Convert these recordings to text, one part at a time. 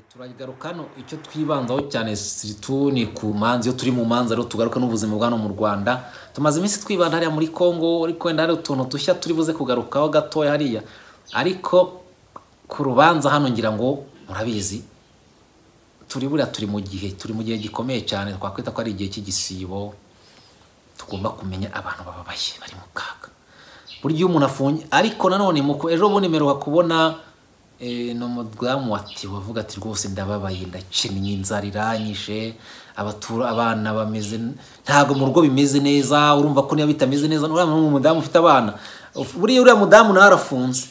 turagaruka hano icyo twibandaho cyane situ ni ku manza iyo turi mu manza rero tugaruka n'ubuzima bwa hano mu rwanda tumaze iminsi twibanda hariya muri congo ariko wenda hari utuntu dushya turi buze kugarukaho gatoya hariya ariko ku rubanza hano ngira ngo murabizi turi buriya turi mu gihe turi mu gihe gikomeye cyane twakwita ko ari igihe cy'igisibo tugomba kumenya abantu bababaye bari mu kaga burya iyo umuntu afungiye ariko nanone muko ejo bundi mperuka kubona eh, ni umudamu wati wavuga ati rwose ndababaye ndakinnye inzara iranyishe abatura abana bameze ntabwo mu rugo bimeze neza urumva ko niba bitameze neza uriya ni umudamu ufite abana Uf- buriya uriya mudamu nawe arafunze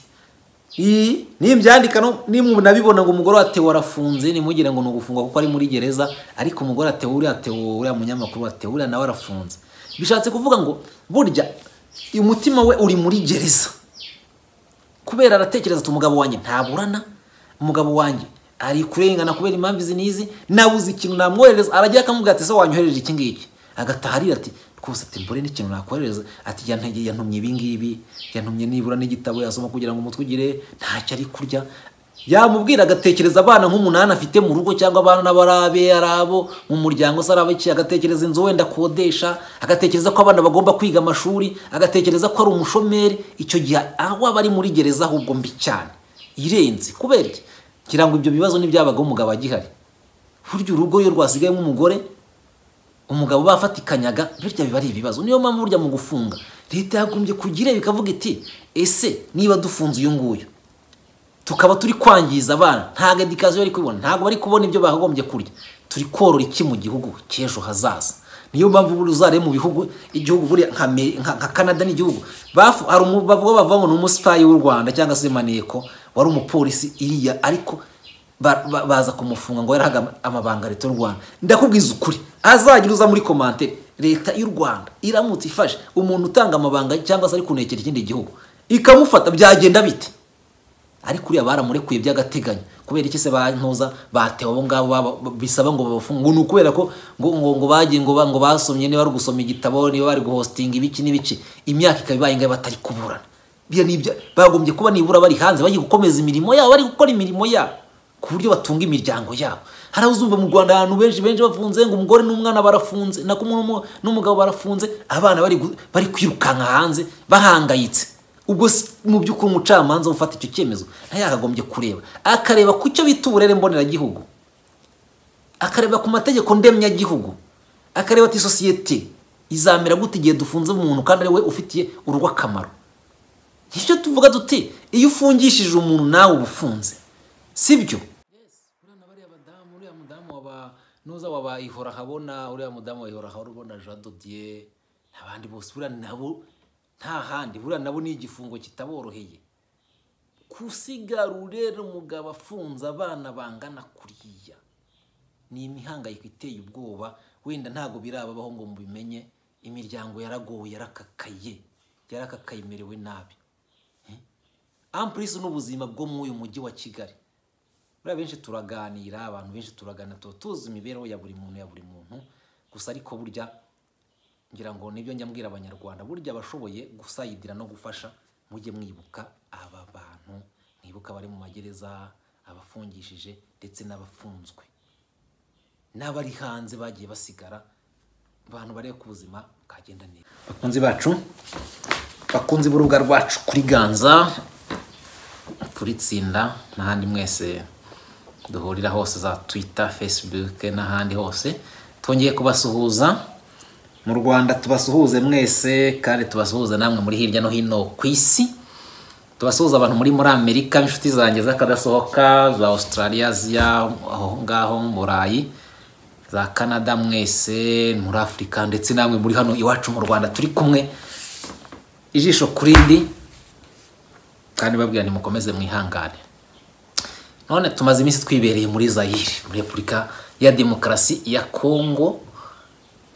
iyi nimbyandika no nimunabibona ngo umugore wa Theo arafunze nimugire ngo ni ugufunga kuko ari muri gereza ariko umugore wa Theo uriya Theo uriya munyamakuru wa Theo uriya nawe arafunze bishatse kuvuga ngo burya umutima we uri muri gereza kubera aratekereza ati umugabo wanjye ntaburana umugabo wanjye ari kurengana kubera impamvu izi n'izi nabuze ikintu namwohereza aragira akamubwira ati se wanyohereje iki ngiki agataha arira ati rwose ati mbore n'ikintu nakohereza ati yantege yantumye ibi ngibi yantumye nibura n'igitabo yasoma kugira ngo umutwe ugire ntacyo ari kurya yamubwira agatekereza abana nk'umunani afite mu rugo cyangwa abana n'abarabe ari abo mu muryango se ari abaki agatekereza inzu wenda akodesha agatekereza ko abana bagomba kwiga amashuri agatekereza ko ari umushomeri icyo gihe aho aba ari muri gereza ahubwo mbi cyane irenze kubera iki ngira ngo ibyo bibazo ntibyabagaho umugabo agihari burya urugo iyo rwasigayemo umugore umugabo bafatikanyaga bityo biba ari ibibazo niyo mpamvu burya mu gufunga leta yagombye kugira bikavuga iti ese niba dufunze uyu nguyu tukaba turi kwangiza abana ntabwo edikasiyo bari kubibona ntabwo bari kubona ibyo bagombye kurya turi korora iki mu gihugu cy'ejo hazaza niyo mpamvu buri uzareba mu bihugu igihugu buriya nka Me- nka- nka canada n'igihugu bafu- hari umu- bavuga bavamo ni umusipayi w'u rwanda cyangwa se maneko wari umupolisi iriya ariko ba- ba- baza kumufunga ngo yarahaga ama- amabanga leta y'u rwanda ndakubwiza ukuri azagira uza muri komantere leta y'u rwanda iramutse ifashe umuntu utanga amabanga cyangwa se ari kunekera ikindi gihugu ikamufata byagenda bite ariko uriya baramurekuye by'agateganyo kubera iki se bantuza batewe abo ngabo baba- ba- bisaba ngo babafunge ngo ni ukubera ko ngo ngo ngo bagiye ngo ba- ngo basomye niba bari gusoma igitabo niba bari guhositinga ibiki n'ibiki imyaka ikaba ibaye ngayo batari kuburana biriya ni ibya bagombye kuba nibura bari hanze bagiye gukomeza imirimo yabo bari gukora imirimo yabo ku buryo batunga imiryango yabo hari aho uzumva mu rwanda ahantu benshi benshi bafunze ngo umugore n'umwana barafunze nako n'umu- n'umugabo barafunze abana bari gu- bari kwirukanka hanze bahangayitse ubwo si- mu by'ukuri umucamanza ufata icyo cyemezo nawe yakagombye kureba akareba ku cyo bita uburere mboneragihugu akareba ku mategeko ndemyagihugu akareba ati sosiyete izamera gute igihe dufunze umuntu kandi ari we ufitiye urugo akamaro icyo tuvuga duti iyo ufungishije umuntu nawe uba ufunze sibyo bariya badamu uriya mudamu waba nuza waba ihora habona uriya mudamu waba ihora habona jean dodier abandi bose buriya nabo nta handi buriya nabo ni igifungo kitaboroheye kusigarura rero umugabo afunze abana bangana kuriya ni imihangayiko iteye ubwoba wenda ntabwo birababaho ngo mubimenye imiryango yaragowe yarakakaye yarakakaye imerewe nabi ampurisi n'ubuzima bwo muri uyu mujyi wa kigali buriya benshi turaganira abantu benshi turaganira tuba tuzi imibereho ya buri muntu ya buri muntu gusa ariko burya ngira ngo nibyo njya mbwira abanyarwanda burya abashoboye gusayidira no gufasha mujye mwibuka aba bantu mwibuka abari mu magereza abafungishije ndetse n'abafunzwe n'abari hanze bagiye basigara abantu bareba ko ubuzima bwagenda neza bakunzi bacu bakunzi b'urubuga rwacu kuri ganza kuri tsinda n'ahandi mwese duhurira hose za twita fesibuke n'ahandi hose twongeye kubasuhuza mu rwanda tubasuhuze mwese kandi tubasuhuza namwe muri hirya no hino ku isi tubasuhuza abantu muri muri amerika inshuti zanjye z'akadasohoka za australia ziya aho ngaho mu burayi za canada mwese muri afurika ndetse namwe muri hano iwacu mu rwanda turi kumwe ijisho ku rindi kandi babwira nimukomeze mwihangane none tumaze iminsi twibereye muri zayire muri repubulika ya demokarasi ya kongo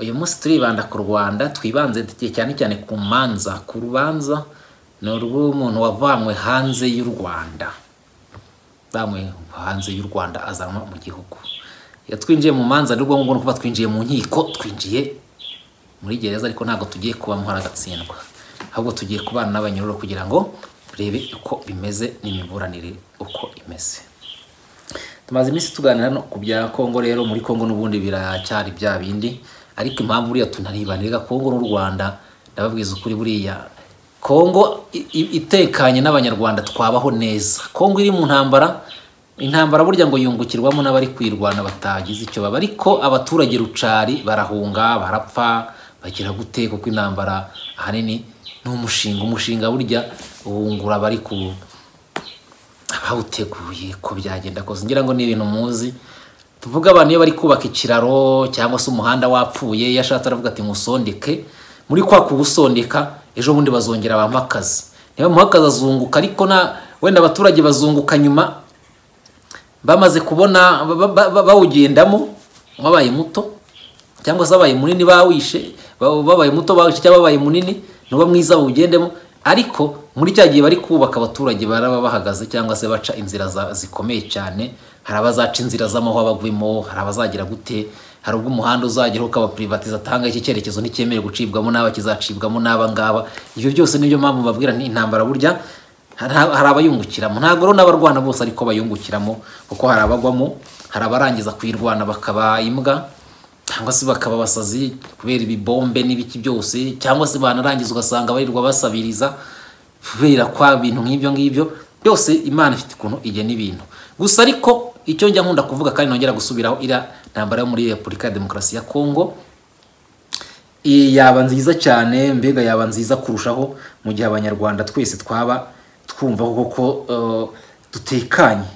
uyu munsi turibanda ku rwanda twibanze tugiye cyane cyane ku manza ku rubanza ni urw'umuntu wavanywe hanze y'u rwanda bamwe hanze y'u rwanda azanwa mu gihugu iyo twinjiye mu manza ni ngombwa no kuba twinjiye mu nkiko twinjiye muri gereza ariko ntabwo tugiye kuba muhari agatsindwa ahubwo tugiye kubana n'abanyururu kugira ngo turebe uko bimeze n'imiburanire uko imeze tumaze iminsi tuganira no ku bya kongo rero muri kongo n'ubundi biracyari bya bindi ariko impamvu buriya tunaribanira kongo n'u rwanda ndababwiza ukuri buriya kongo i- i- itekanye n'abanyarwanda twabaho neza kongo iri mu ntambara intambara burya ngo yungukirwamo n'abari kwirwana batagize icyo baba ariko abaturage rucari barahunga barapfa bagira gute kuko intambara ahanini ni umushinga umushinga burya wungura abari ku abawuteguye ko byagenda kose ngira ngo ni ibintu muzi tuvuga abantu iyo bari kubaka ikiraro cyangwa se umuhanda wapfuye iyo ashatse aravuga ati musondeke muri kwa kuwusondeka ejo bundi bazongera bamuhe akazi niba bamuha akazi azunguka ariko na wenda abaturage bazunguka nyuma bamaze kubona ba- ba- ba- bawugendamo wabaye muto cyangwa se wabaye munini bawishe ba- babaye muto bawishe cyangwa babaye munini nuba mwiza bawugendemo ariko muri cya gihe bari kubaka abaturage baraba bahagaze cyangwa se baca inzira za- zikomeye cyane hari abazaca inzira z'amahwa bagwimo hari abazagira gute hari ubwo umuhanda uzageraho ukabaprivatiza atanga iki cyerekezo nticyemerewe gucibwamo n'aba kizacibwamo n'aba ngaba ibyo byose nibyo mpamvu mbabwira ni intambara burya hari hari abayungukiramo ntabwo rero n'abarwana bose ariko bayungukiramo kuko hari abagwamo hari abarangiza kuyirwana bakaba imbwa cyangwa se bakaba abasazi kubera ibibombe n'ibiki byose cyangwa se banarangiza ugasanga barirwa basabiriza kubera kwa bintu nk'ibyo ngibyo byose imana ifite ukuntu igena ibintu gusa ariko icyo njya nkunda kuvuga kandi nongera gusubiraho iriya ntambara yo muri repubulika ya demokarasi ya kongo iyi yaba nziza cyane mbega yaba nziza kurushaho mu gihe abanyarwanda twese twaba twumva koko eh, dutekanye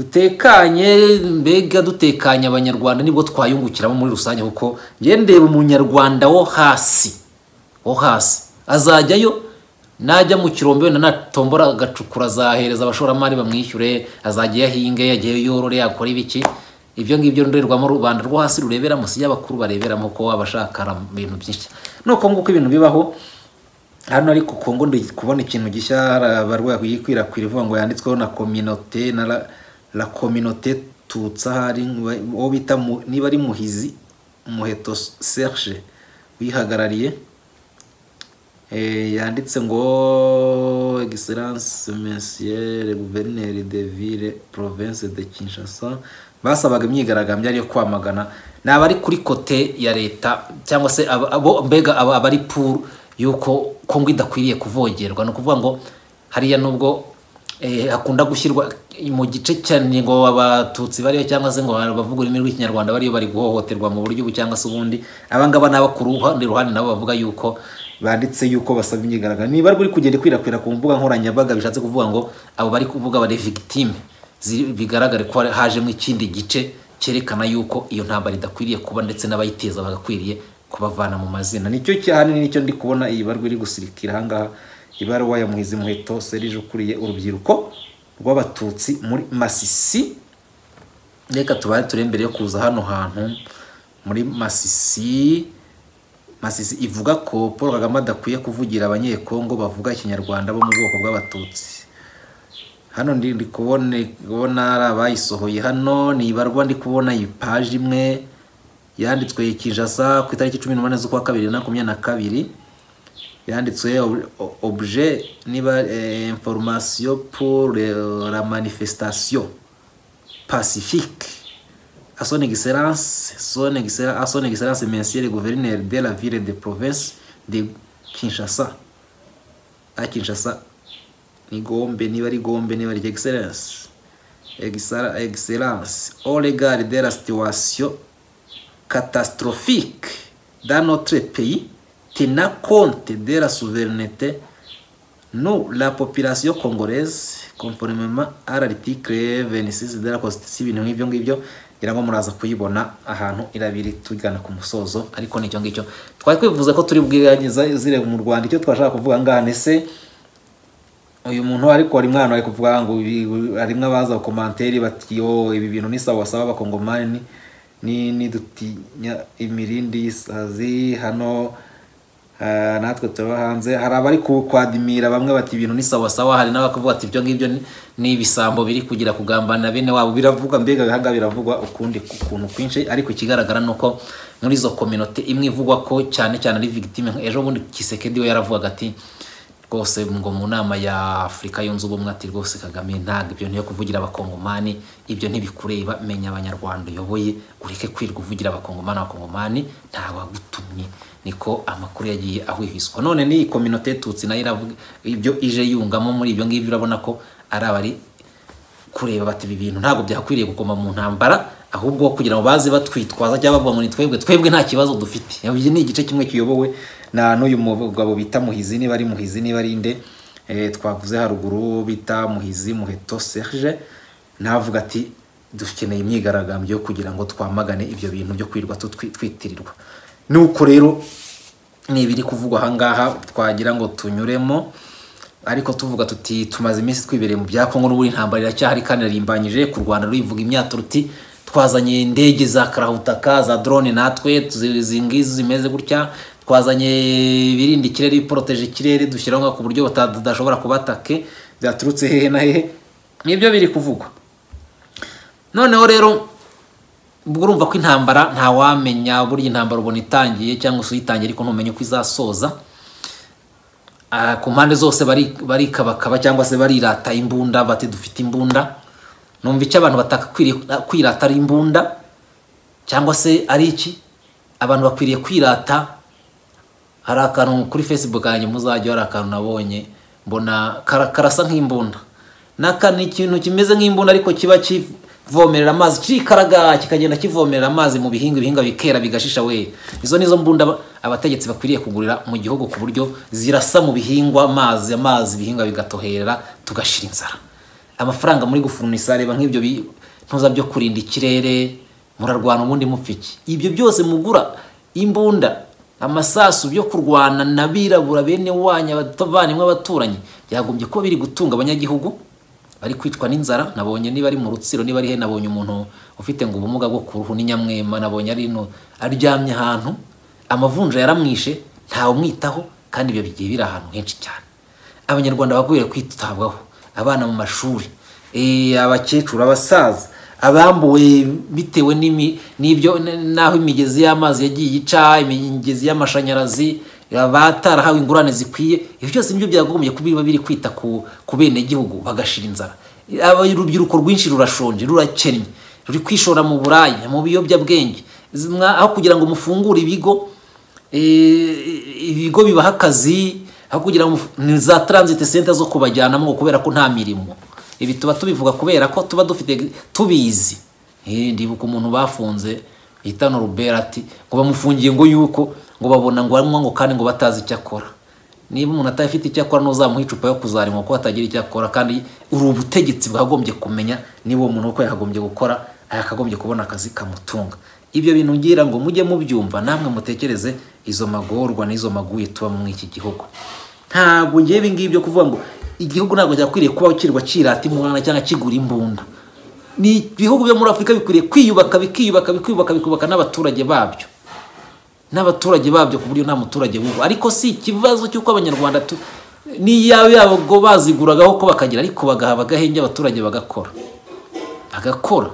dutekanye mbega dutekanye abanyarwanda nibwo twayungukiramo muri rusange kuko njye ndeba umunyarwanda wo hasi wo hasi azajyayo najya mu kirombe wenda natombora agacukura azahereza abashoramari bamwishyure azajya yahinge yagiye yorore yakora ibiki ibyo ngibyo ndorerwamo rubanda rwo hasi rureberamo si y'abakuru bareberamo ko abashaka ibintu byinshi nuko nguko ibintu bibaho hano ariko kongo ndi kubona ikintu gishya hari abarwayi kuyikwirakwira ivuga ngo yanditsweho na kominote na la, la kominote tutsa hari uwo bita mu- niba ari muhizi muheto serge uyihagarariye Eh, yanditse ngo excellence monsieur le gouverneur de ville province de kinshasa basabaga imyigaragambyo ariyo kwamagana ni abari kuri kote ya leta cyangwa se abo- abo mbega abo- abari pour yuko kongo idakwiriye kuvogerwa ni ukuvuga ngo hariya nubwo eh, hakunda gushyirwa mu gice cyane ngo abatutsi bariyo cyangwa se ngo abavuga ururimi rw'ikinyarwanda bariyo bari guhohoterwa mu buryo ubu cyangwa se ubundi abangaba ni abo ku ruhande ruhande nabo bavuga yuko banditse yuko basaba imyigaragambyo niba ruri kugenda ikwirakwira ku mbuga nkoranyambaga bishatse kuvuga ngo abo bari kuvuga bari victime zi- bigaragare ko hari- hajemo ikindi gice cyerekana yuko iyo ntambara idakwiriye kuba ndetse n'abayiteza bagakwiriye kubavana mu mazina nicyo cyahanini nicyo ndi kubona iyi barwa iri gusirikira ahangaha ibaruwa ya muhizi muheto serije ukuriye urubyiruko rw'abatutsi muri masisi reka tubare turi mbere yo kuza hano hantu muri masisi masisi ivuga ko paul kagame adakwiye kuvugira abanyekongo bavuga ikinyarwanda bo mu bwoko bw'abatutsi hano ndi ndi kubona kubona ari abayisohoye hano ni ibarwa ndi kubona iyi paji imwe yanditswe kinshasa ku itariki cumi n'umunani z'ukwa kabiri bibiri na makumyabiri na kabiri yanditswe ob- o- objet niba eh, information pour le- la manifestation pacifique à son excellence son excellence à son excellence monsieur le gouverneur de la ville de province de Kinshasa à Kinshasa ni Gombe niba ari Gombe niba ari excellence Excell- excellence au regard de la situation catastrophique dans notre pays tenant compte de la souveraineté Nous, la population congolaise, conformément à l'article 26 de la Constitution, ibintu nk'ibyo ngibyo ngira ngo muraza kuyibona ahantu irabiri tugana ku musozo ariko nicyo ngicyo twari twifuza ko turi bwirageza zire mu Rwanda icyo twashaka kuvuga ngaha ese uyu muntu ariko hari mwana ari kuvuga ngo ibi- harimo abaza komantere bati yo ibi bintu ni sawa sawa abakongomani ni nidutinya imirindi y'isazi hano ah, natwe tuba hanze hari abari kukwadimira bamwe bati ibintu ni sawa sawa hari n'abakuvuga ati ibyo ngibyo ni- ni ibisambo biri kugira kugambanira bene wabo biravuga mbega bihaga biravugwa ukundi ukuntu kwinshi ariko ikigaragara ni uko muri izo kominote imwe ivugwa ko cyane cyane ari victime ejo bundi kisekedi we yaravugaga ati rwose ngo mu nama ya afurika yunze ubumwe ati rwose kagame ntabwo ibyo niyo kuvugira abakongomani ibyo ntibikureba menya abanyarwanda uyoboye ureke kwirirwa uvugira abakongomani abakongomani ntawagutumye niko amakuru yagiye ahwihwiswa none n'iyi kominote tutsi nayo iravuga ibyo ije yungamo muri ibyo ngibyo urabona ko ari abari kureba bati ibi bintu ntabwo byakwiriye gukoma mu ntambara ahubwo kugira ngo baze batwitwaza cyangwa bavuga ngo ni twebwe twebwe nta kibazo dufite iki ni igice kimwe kiyobowe na n'uyu mugabo bita muhizi niba ari muhizi niba ari inde twavuze haruguru bita muhizi muheto serge navuga ati dukeneye imyigaragambyo kugira ngo twamagane ibyo bintu byo kwirirwa twitirirwa nuko rero ni ibiri kuvugwa ahangaha twagira ngo tunyuremo ariko tuvuga tuti tumaze iminsi twibereye mu bya kongo n'ubundi intambara iracyahari kandi irarimbanyije ku rwanda ruyivuga imyato ruti twazanye indege za karahutaka za drone natwe izi ngizi zimeze gutya twazanye ibirinda ikirere biporoteje ikirere dushyiraho ku buryo badashobora kubatake byaturutse hehe na hehe nibyo biri kuvugwa noneho rero ubwo urumva ko intambara ntawamenya burya intambara ubona itangiye cyangwa se uyitangiye ariko ntumenye uko izasoza ku mpande zose barikabakaba cyangwa se barirata imbunda bati dufite imbunda numva icyo abantu batakakwiriye kwirata ari imbunda cyangwa se ari iki abantu bakwiriye kwirata hari akantu kuri facebook yanjye muzajya hari akantu nabonye mbona karasa nk'imbunda naka ni ikintu kimeze nk'imbunda ariko kiba kivomerera amazi kikaraga kikagenda kivomerera amazi mu bihingwa ibihingwa bikera bigashisha we izo nizo mbunda abategetsi bakwiriye kugurira mu gihugu ku buryo zirasa mu bihingwa amazi amazi ibihingwa bigatoherera tugashira inzara amafaranga muri gufurunisa reba nk'ibyo ntuza byo kurinda ikirere murarwana ubundi mupfiki ibyo byose mugura imbunda amasasu byo kurwana n'abirabura bene wanyu abavandimwe abaturanyi byagombye kuba biri gutunga abanyagihugu bari kwicwa n'inzara nabonye niba ari mu rutsiro niba ari he nabonye umuntu ufite ngo ubumuga bwo ku ruhu n'inyamwema nabonye ari no aryamye ahantu amavunja yaramwishe ntawe umwitaho kandi ibyo bigiye biri ahantu henshi cyane abanyarwanda bakwiriye kwitabwaho abana mu mashuri abakecuru abasaza abambuwe bitewe n'ibyo n'aho imigezi y'amazi yagiye ica imigezi y'amashanyarazi abatarahawe ingurane zikwiye ibyo byose nibyo byagombye kuba biri kwita ku bene gihugu bagashira inzara urubyiruko rwinshi rurashonje rurakennye ruri kwishora mu buraya mu biyobyabwenge aho kugira ngo mufungure ibigo ibigo bibaha akazi aho kugira ngo ni za taransite senta zo kubajyanamo kubera ko nta mirimo ibi tuba tubivuga kubera ko tuba dufite tubizi ndibuka umuntu bafunze hitano rubera ati ngo bamufungiye ngo yuko ngo babona ngo arimo ngo kandi ngo batazi icyo akora niba umuntu atafite icyo akora ntuzamuhe icupa yo kuzarima kuko atagira icyo akora kandi uri ubutegetsi bwagombye kumenya niba uwo muntu uko yakagombye gukora yakagombye kubona akazi kamutunga ibyo bintu ngira ngo mujye mubyumva namwe mutekereze izo magorwa n'izo maguye tuba muri iki gihugu ntabwo ngewe ibi ngibi byo kuvuga ngo igihugu ntabwo cyakwiriye kuba kirwa kirata imurana cyangwa kigura imbunda ni ibihugu byo muri afurika bikwiriye kwiyubaka bikiyubaka bikiyubaka bikubaka n'abaturage babyo n'abaturage babyo ku buryo nta muturage wumva ariko si ikibazo cy'uko abanyarwanda n'iyo yabo baziguragaho ko bakagira ariko bagaha bagahenge abaturage bagakora bagakora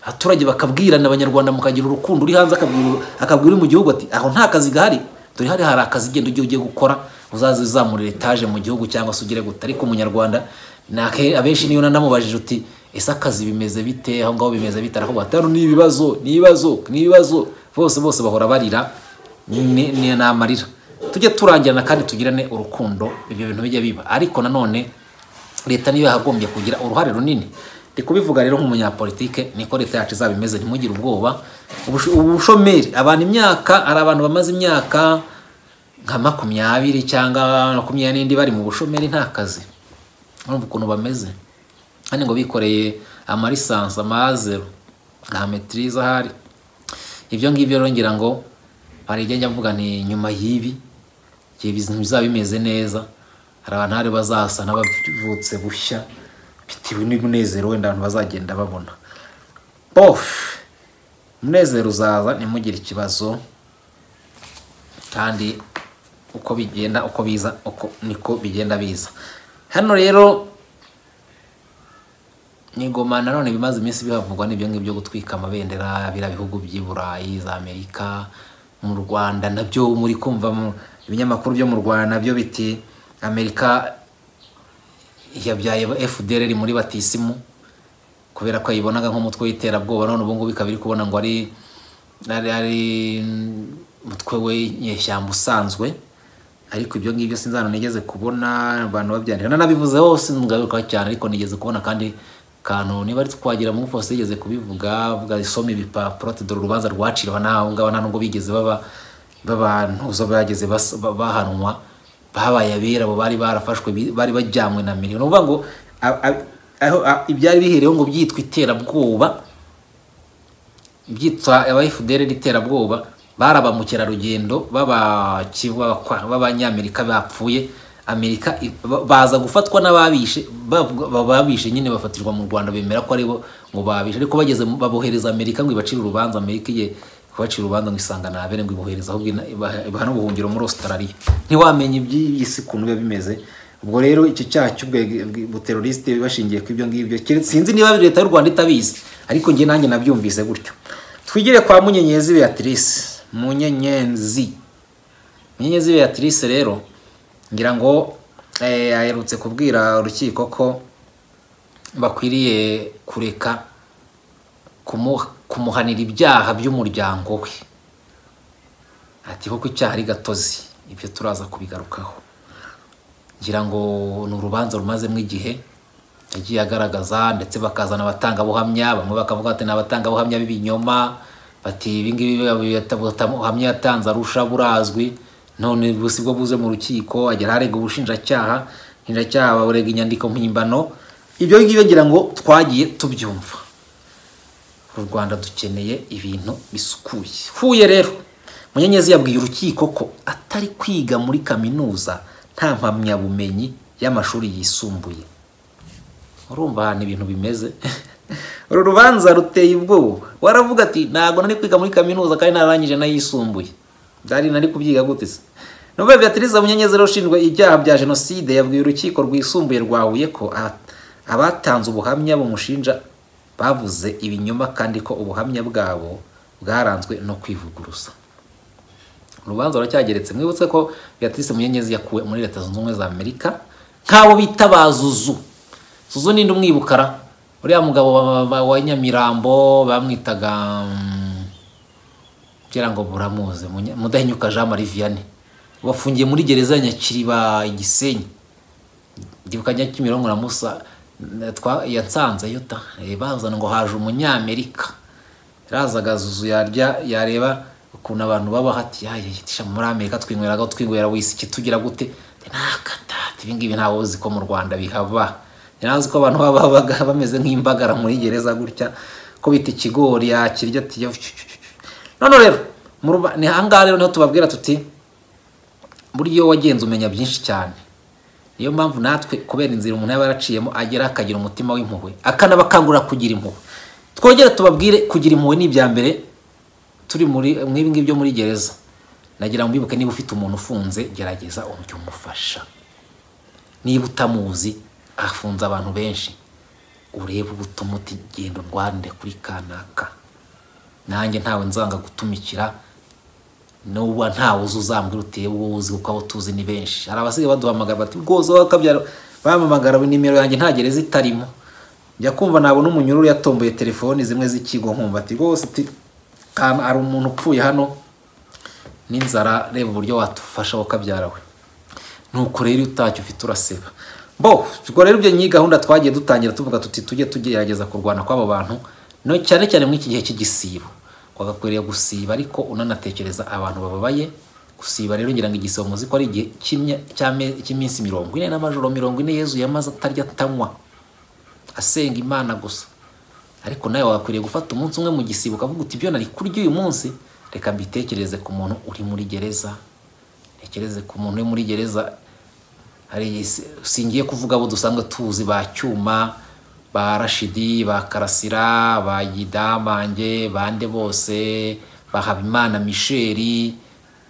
abaturage bakabwirana abanyarwanda mukagira urukundo uri hanze akabwira uri mu gihugu ati aho nta kazi gahari dore hari hari akazi genda ujye ugiye gukora uzaze uzamura etaje mu gihugu cyangwa se ugere guta ariko umunyarwanda abenshi niyo nanamubajije uti ese akazi bimeze bite aho ngaho bimeze bite aravuga ati hano ni ibibazo ni ibibazo ni ibibazo bose bose bahora barira ni amarira tujye turangirana kandi tugirane urukundo ibyo bintu bijya biba ariko nanone leta niyo yahagombye kugira uruhare runini ndi kubivuga rero nk'umunyapolitike niko leta yacu izaba imeze ntimugire ubwoba ubushomeri abantu imyaka hari abantu bamaze imyaka nka makumyabiri cyangwa makumyabiri n'indi bari mu bushomeri nta kazi urumva ukuntu bameze kandi ngo bikoreye amarisansi amazero nta metirize ahari ibyo ngibyo rero ngira ngo hari igihe njya mvuga ni nyuma y'ibi igihe bizaba bimeze neza hari abantu hari bazasa n'abavutse bushya bitewe n'umunezero wenda abantu bazagenda babona bofu umunezero uzaza ntimugire ikibazo kandi uko bigenda uko biza uko niko bigenda biza hano rero nigoma nanone bimaze iminsi bihavugwa n'ibyo ngibyo gutwika amabendera biriya bihugu by'i burayi za amerika mu rwanda nabyo muri kumva mu ibinyamakuru byo mu rwanda nabyo biti amerika yabyaye fdr muri batisimu kubera ko ayibonaga nk'umutwe w'iterabwoba none ubu ngubu ikaba iri kubona ngo ari ari ari umutwe w'inyeshyamba usanzwe ariko ibyo ngibyo sinzi hano nigeze kubona abantu babyandika nanabivuze hose ngaruka cyane ariko nigeze kubona kandi kantu niba ari twagira mu fose yigeze kubivuga bwasoma ibipapuro ati dore urubanza rwaciriwe n'aho ngabo nta nubwo bigeze baba babantuzo bageze bahanwa babaye abera abo bari barafashwe bari bajyanywe na miliyoni uvuga ngo ibyari bihereyeho ngo byitwa iterabwoba byitwa aba fdr iterabwoba bari ba mukerarugendo b'abanyamerika bapfuye amerika baza gufatwa n'ababishe babishe nyine bafatirwa mu rwanda bemera ko aribo ngo babishe ariko bageze babohereza amerika ngo ibacire urubanza amerika igiye kubacira urubanza ngo isanga nabere ngo ibohereza ahubwo ibaha n'ubuhungiro muri australia ntiwamenye iby'iyi si ukuntu biba bimeze ubwo rero icyo cyaha cy'ubuterorisite bashingiye ku ibyo ngibyo sinzi niba leta y'u rwanda itabizi ariko njye nanjye nabyumvise gutyo twigire kwa munyenyezi beatrice munyenyezi munyenyezi beatrice rero ngira ngo aherutse kubwira urukiko ko bakwiriye kureka kumuhanira ibyaha by'umuryango we ati kuko icyaha ari gatozi ibyo turaza kubigarukaho ngira ngo ni urubanza rumazemo igihe yagiye agaragaza ndetse bakazana abatangabuhamya bamwe bakavuga bati ni abatangabuhamya b'ibinyoma bati ibingibi buhamya yatanze arusha burazwi none busi bwo buze mu rukiko agera harega ubushinjacyaha ubushinjacyaha baburega inyandiko mpimbano ibyo ngibyo ngira ngo twagiye tubyumva u rwanda dukeneye ibintu bisukuye huye rero munyenyezi yabwiye urukiko ko atari kwiga muri kaminuza nta mpamyabumenyi y'amashuri yisumbuye urumva ahantu ibintu bimeze uru rubanza ruteye ubwoba waravuga ati ntabwo nari kwiga muri kaminuza kandi narangije n'ayisumbuye byari nari kubyiga gute se nubwo beatrice munyenyezero ushinzwe ibyaha bya jenoside yabwiye urukiko rwisumbuye rwa huye ko abatanze ubuhamya bumushinja bavuze ibinyoma kandi ko ubuhamya bwabo bwaranzwe no kwivuguruza urubanza ruracyageretse mwibutse ko beatrice munyenyezi yakuwe muri leta zunze ubumwe za amerika nk'abo bita ba zuzu zuzu ninde umwibukara uriya mugabo wa nyamirambo bamwitaga kugira ngo buramuze mudahinyuka jean marie vianney bafungiye muri gereza ya nyakiriba igisenyi igihuka nyakimironko na musa yatsanze yuta bazana ngo haje umunyamerika yarazaga zuzu yarya yareba ukuntu abantu baba hati yayitisha muri amerika twinyweraga twinywera wisiki tugira gute nakatata ibi ngibi ntawe uzi ko mu rwanda bihaba ntazi ko abantu baba bameze nk'imbagara muri gereza gutya ko bita ikigori yakirya ati none rero ni ahangaha rero niho tubabwira tuti buryo wagenze umenya byinshi cyane niyo mpamvu natwe kubera inzira umuntu yaba yaraciyemo agera akagira umutima w'impuhwe akanabakangurira kugira impuhwe twongere tubabwire kugira impuhwe ni ibya mbere turi muri ngibyo byo muri gereza nagira ngo mbibuke niba ufite umuntu ufunze gerageza uburyo umufasha niba utamuzi afunze abantu benshi urebe ubutuma utigenda urwanire kuri kanaka nanjye ntawe nzanga gutumikira n'uba ntawe uzi uzambwira utewe uwo uzi kuko abo tuzi ni benshi hari abasigaye baduhamagara bati rwose wakabyara bamamagara nimero yanjye nta gereza itarimo njya kumva nabona umunyururu yatomboye telefoni zimwe z'ikigo nkumva ati rwose hari umuntu upfuye hano n'inzara reba uburyo watufasha wakabyara we nuko rero utacyo ufite uraseba bo ubwo rero ibyo nyiyi gahunda twagiye dutangira tuvuga tuti tujye tugerageza kurwana kw'abo bantu no cyane cyane muri iki gihe cy'igisibo wagakwiriye gusiba ariko unanatekereza abantu bababaye gusiba rero ngira ngo igisibo muzi ko ari igihe cy'iminsi mirongo ine n'amajoro mirongo ine yezu yamaze atarya atanywa asenga imana gusa ariko nawe wagakwiriye gufata umunsi umwe mu gisibo ukavuga uti ibyo nari kurya uyu munsi reka mbitekereze ku muntu uri muri gereza ntekereze ku muntu uri muri gereza hari singiye kuvuga abo dusanzwe tuzi ba cyuma ba rashidi ba karasira ba gidamange bande bose ba habimana misheri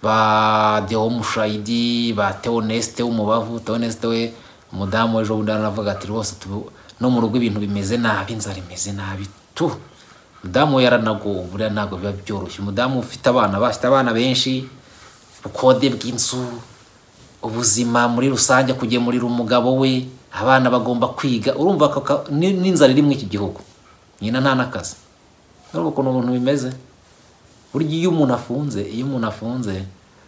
ba deho mushayidi ba teonesite w'umubavu teonesite we umudamu w'ejo bundi aravuga ati rwose no mu rugo ibintu bimeze nabi inzara imeze nabi tu umudamu we yaranagowe buriya ntabwo biba byoroshye umudamu ufite abana bafite abana benshi ubukode bw'inzu ubuzima muri rusange kugemurira umugabo we abana bagomba kwiga urumva ako ka- ni- n'inzara iri muri iki gihugu nyina nta n'akazi urumva ukuntu ubuntu bimeze burya iyo umuntu afunze iyo umuntu afunze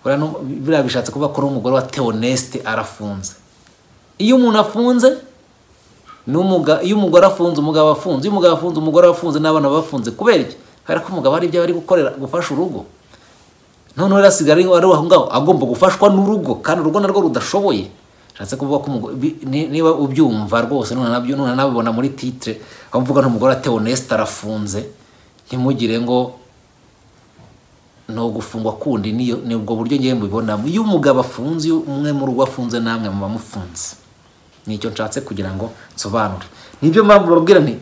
buriya nu- buriya bishatse kuvuga ko ari umugore wa teonesite arafunze iyo umuntu afunze n'umuga iyo umugore afunze umugabo afunze iyo umugabo afunze umugore afunze n'abana bafunze kubera iki kubera ko umugabo hari ibyo ari gukorera gufasha urugo noneho rero asigaye ari ari aho ngaho agomba gufashwa n'urugo kandi urugo narwo rudashoboye bishatse kuvuga ko umugore- bi- ni- niba ubyumva rwose none nabyo none nabibona muri titre aho mvuga n'umugore atewe onesite arafunze ntimugire ngo ni ugufungwa kundi niyo ni ubwo buryo ngewe mbibonamo iyo umugabo afunze iyo umwe mu rugo afunze namwe muba mufunze nicyo nshatse kugira ngo nsobanure nibyo mpamvu babwira nti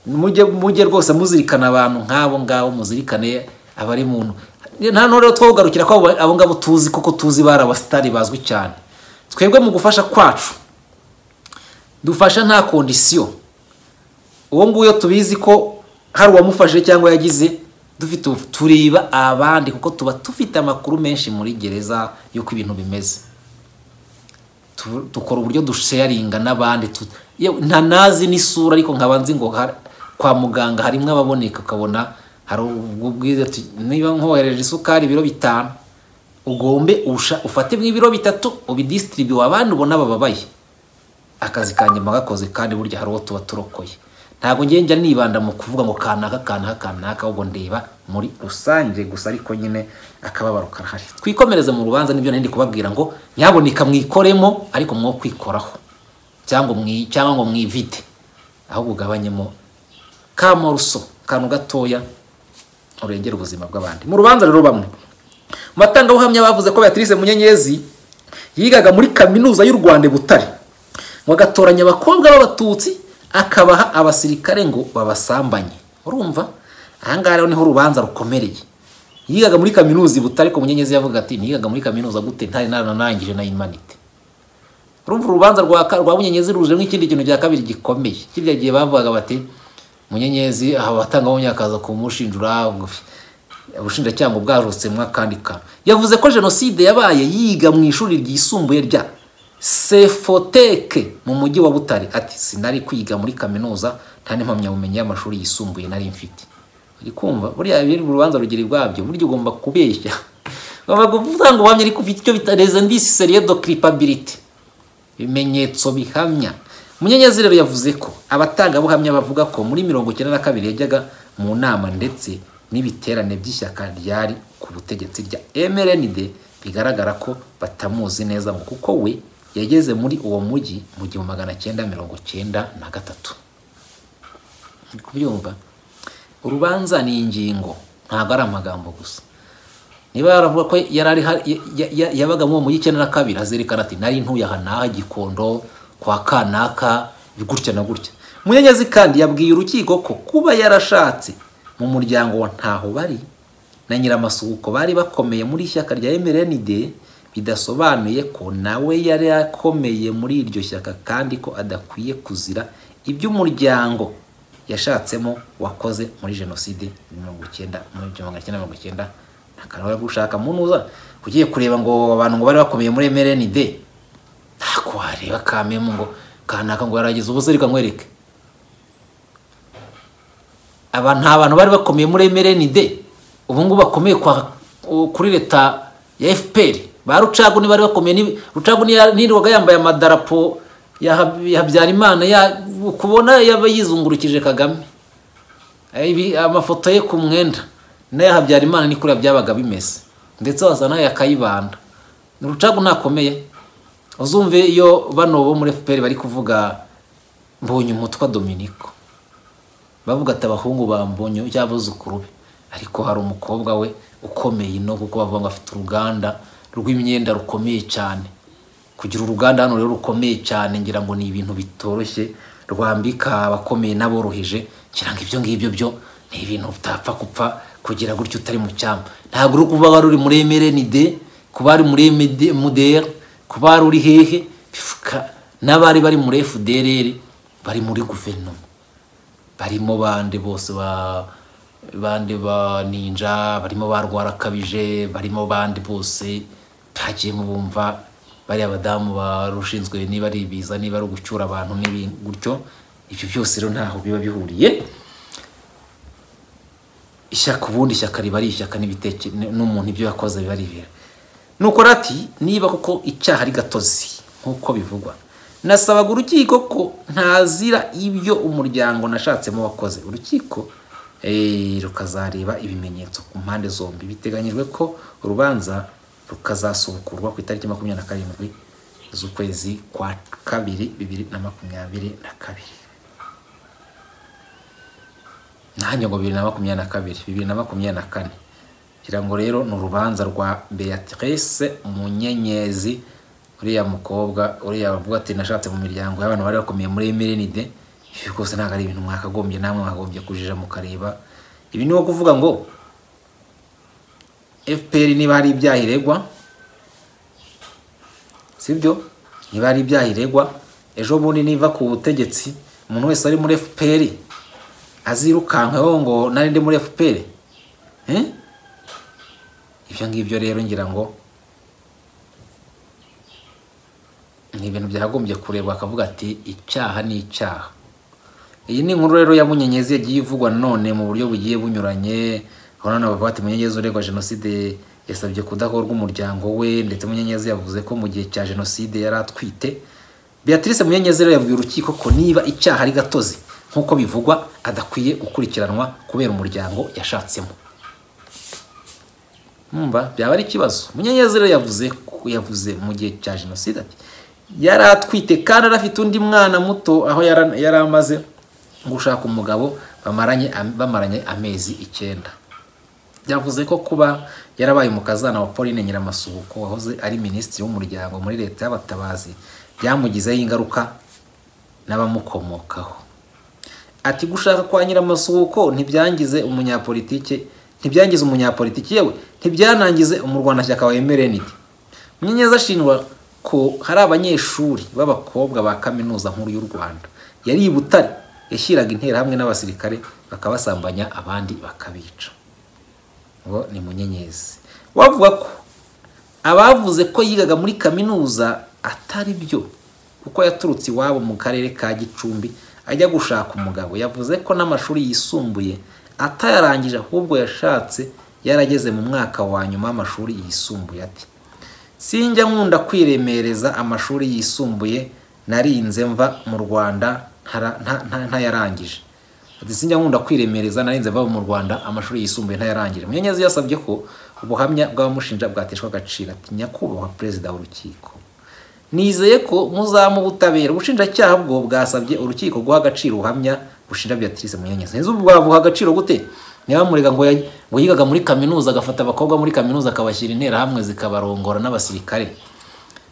mujye mujye rwose muzirikana abantu nk'abo ngabo muzirikane abari muntu nta n'ubu rero twogarukira ko abo abo ngabo tuzi kuko tuzi bari abasitari bazwi cyane twebwe mu gufasha kwacu dufasha nta kondisiyo uwo nguwo tubizi ko hari uwamufashije cyangwa yagize dufite ubu- tureba abandi kuko tuba dufite amakuru menshi muri gereza y'uko ibintu bimeze Tu- dukora uburyo dusharinga n'abandi tu- yewe nta nazi n'isura ariko nkaba nzi ngo har- kwa muganga harimo ababoneka ukabona hari ubwo bwiza ati, niba nkohereje isukari ibiro bitanu ugombe usha- ufate nk'ibiro bitatu ubidisitiribiwe abandi ubona bababaye akazi ka nyuma gakoze kandi burya hari uwo tuba turokoye ntabwo njye njya nibanda mu kuvuga ngo kanaka kanaka kanaka ahubwo ndeba muri rusange gusa ariko nyine akababaro karahari twikomereze mu rubanza nibyo nari ndi kubabwira ngo nyaboneka mwikoremo ariko mwo kwikoraho cyangwa mwi cyangwa ngo mwivite ahubwo ugabanyemo kamoruso akantu gatoya urengera ubuzima bw'abandi mu rubanza rero bamwe mu batangabuhamya bavuze ko Beatrice Munyenyezi yigaga muri kaminuza y'u Rwanda i Butare ngo agatoranya abakobwa b'abatutsi akabaha abasirikare ngo babasambanye urumva ahangaha rero niho urubanza rukomereye yigaga muri kaminuza i Butare ko Munyenyezi yavuga ati nigaga muri kaminuza gute ntari naranarangije na humanity urumva urubanza rwa ka- rwa Munyenyezi ruje nk'ikindi kintu cya kabiri gikomeye kirya gihe bavugaga bati Munyenyezi abatangabuhamya akaza kumushinjura ngo ubushinjacyaha bwarutsemwa kandi ka yavuze ko jenoside yabaye yiga mu ishuri ryisumbuye rya sefoteke mu mujyi wa butare ati sinari kwiga muri kaminuza nta n'impamyabumenyi y'amashuri yisumbuye nari mfite uri kumva buriya biri mu rubanza rugeri rwabyo burya ugomba kubeshya ugomba gutanga ubuhamya ariko ufite icyo bita rezendisi seriyedo kiripabiliti ibimenyetso bihamya munyenyezi rero yavuze ko abatangabuhamya bavuga ko muri mirongo icyenda na kabiri yajyaga mu nama ndetse n'ibiterane by'ishyaka ryari ku butegetsi rya mrnd bigaragara ko batamuzi neza ngo kuko we yageze muri uwo mujyi mu gihumbi magana cyenda mirongo cyenda na gatatu Uri kubyumva urubanza ni ingingo ntabwo ari amagambo gusa niba yaravuga ko yari ari ha- ya- ya- ya- yabaga mu mujyi icyenda na kabiri azerekana ati nari ntuye aha n'aha gikondo kwa kanaka gutya na gutya munyenyezi kandi yabwiye urukiko ko kuba yarashatse mu muryango wa ntaho bari na nyiramasuhuko bari bakomeye muri ishyaka rya mrnd bidasobanuye ko nawe yari akomeye muri iryo shyaka kandi ko adakwiye kuzira iby'umuryango yashatsemo wakoze muri jenoside mirongo icyenda muri magana cyenda mirongo icyenda akanahora gushaka munuza ugiye kureba ngo abantu ngo bari bakomeye muri mrnd ntabwo wareba kamemu ngo kanaka ngo yarageze ubusa reka nkwereke aba nta bantu bari bakomeye muri mrnd ubu ngubu bakomeye kwa, kuri leta ya fpr ba rucagu ntibari bakomeye ni- rucagu niya- nirirwaga yambaye amadarapo ya Hab- ya habyarimana ya- ukubona yaba yizungurukije kagame Ibi- amafoto ye ku mwenda n'aya habyarimana ni kuriya byabaga bimeze ndetse waza n'aya kayibanda urucagu ntakomeye uzumve iyo bano bo muri fpr bari kuvuga mbonye umutwa dominiko bavuga ati abahungu bambonye cy'abuzukuru be ariko hari umukobwa we ukomeye ino kuko bavuga ngo afite uruganda rw'imyenda rukomeye cyane kugira uruganda hano rero rukomeye cyane ngira ngo ni ibintu bitoroshye rwambika abakomeye n'aboroheje ngira ngo ibyo ngibyo byo ni ibintu utapfa gupfa kugira gutyo utari mu cyamba ntabwo uri kuba wari uri muri emerenide kuba wari muri MD- mudr kuba wari uri hehe Bifuka- n'abari bari muri fdrr bari muri guverinoma barimo bande bose ba bande ba ninja barimo ba rwarakabije barimo bande bose bagiyemo bumva bariya badamu barushinzwe niba ari ibiza niba ari ugucyura abantu n'ibindi gutyo ibyo byose rero ntaho biba bihuriye ishyaka ubundi ishyaka riba ari ishyaka n'ibiteke n'umuntu ibyo yakoze biba ari ibintu nuko rati niba koko icyaha ari gatozi nk'uko bivugwa nasabaga urukiko ko ntazira ibyo umuryango nashatsemo wakoze urukiko rukazareba ibimenyetso ku mpande zombi biteganyijwe ko urubanza rukazasubukurwa ku itariki makumyabiri na karindwi z'ukwezi kwa kabiri bibiri na makumyabiri na kabiri nanjye ngo bibiri na makumyabiri na kabiri bibiri na makumyabiri na kane kugira ngo rero ni urubanza rwa beatrice munyenyezi uriya mukobwa uriya bavuga ati nashatse mu miryango y'abantu bari bakomeye muri mirinide ibi rwose ntabwo ari ibintu mwakagombye namwe mwakagombye kujija mukareba ibi ni nko kuvuga ngo fpr niba hari ibyaha iregwa sibyo niba hari ibyaha iregwa ejo bundi niva ku butegetsi umuntu wese ari muri fpr azirukankaho ngo nari ndi muri fpr ibyo ngibyo rero ngira ngo ni ibintu byagombye kurebwa akavuga ati icyaha ni icyaha iyi ni inkuru rero ya munyenyezi yagiye ivugwa none mu buryo bugiye bunyuranye urabona bavuga ati munyenyezi uregwa jenoside yasabye kudahorwa umuryango we ndetse munyenyezi yavuze ko mu gihe cya jenoside yari atwite beatrice munyenyezi rero yabwiye urukiko ko niba icyaha ari gatozi nk'uko bivugwa adakwiye gukurikiranwa kubera umuryango yashatsemo mwumva byaba ari ikibazo munyenyezi rero yavuze yavuze mu gihe cya jenoside ati yari atwite kandi anafite undi mwana muto aho yari amaze gushaka umugabo bamaranye amezi icyenda byavuze ko kuba yarabaye umukazana wa Pauline nyiramasuhuko wahoze ari minisitiri w'umuryango muri leta y'abatabazi byamugizeho ingaruka n'abamukomokaho ati gushaka kwa nyiramasuhuko ntibyangize umunyapolitike ntibyangize umunyapolitiki yewe ntibyanangize umurwanashyaka wa emerenide munyenyezi ashinjwa ko hari abanyeshuri b'abakobwa ba kaminuza nkuru y'u rwanda yari i butare yashyiraga interahamwe n'abasirikare bakabasambanya abandi bakabica ngo ni munyenyezi wavuga ko abavuze ko yigaga muri kaminuza atari byo kuko yaturutse iwabo mu karere ka gicumbi ajya gushaka umugabo yavuze ko n'amashuri yisumbuye atayarangije ahubwo yashatse yarageze mu mwaka wa nyuma w'amashuri yisumbuye ati sinjya nkunda kwiremereza amashuri yisumbuye narinze mva mu rwanda ntayarangije sinjya nkunda kwiremereza narinze mva mu rwanda amashuri yisumbuye ntayarangije munyenyezi yasabye ko ubuhamya bw'abamushinja bwateshwa agaciro ati nyakubahwa perezida w'urukiko nizeye ko muzamu ubutabera ubushinjacyaha bwo bwasabye urukiko guha agaciro ubuhamya bushinja beatrice munyenyezi nzi bwabuha agaciro gute niba murega ngo yigaga muri kaminuza agafata abakobwa muri kaminuza akabashyira interahamwe zikabarongora n'abasirikare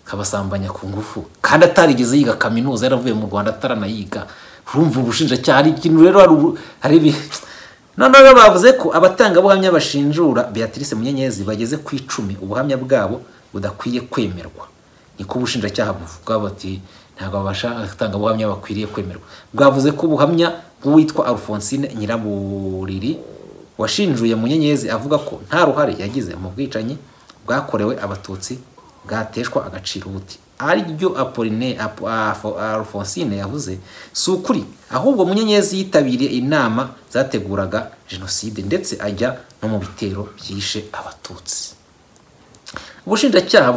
kabasambanya ku ngufu kandi atarigeze yiga kaminuza yaravuye mu rwanda ataranayiga urumva ubushinjacyaha hari ikintu rero hari noneho bavuze ko abatangabuhamya bashinjura beatrice munyenyezi bageze ku icumi ubuhamya bwabo budakwiye kwemerwa niko ubushinjacyaha buvuga bati ntabwo abatangabuhamya bakwiriye kwemerwa bwavuze ko ubuhamya bw'uwitwa alphonsine nyiraburiri washinjuye munyenyezi avuga ko nta ruhare yagize mu bwicanyi bwakorewe abatutsi bwateshwa agaciro ubuti ariryo apoline alphonsine yavuze si ukuri ahubwo munyenyezi yitabiriye inama zateguraga jenoside ndetse ajya no mu bitero byishe abatutsi ubushinjacyaha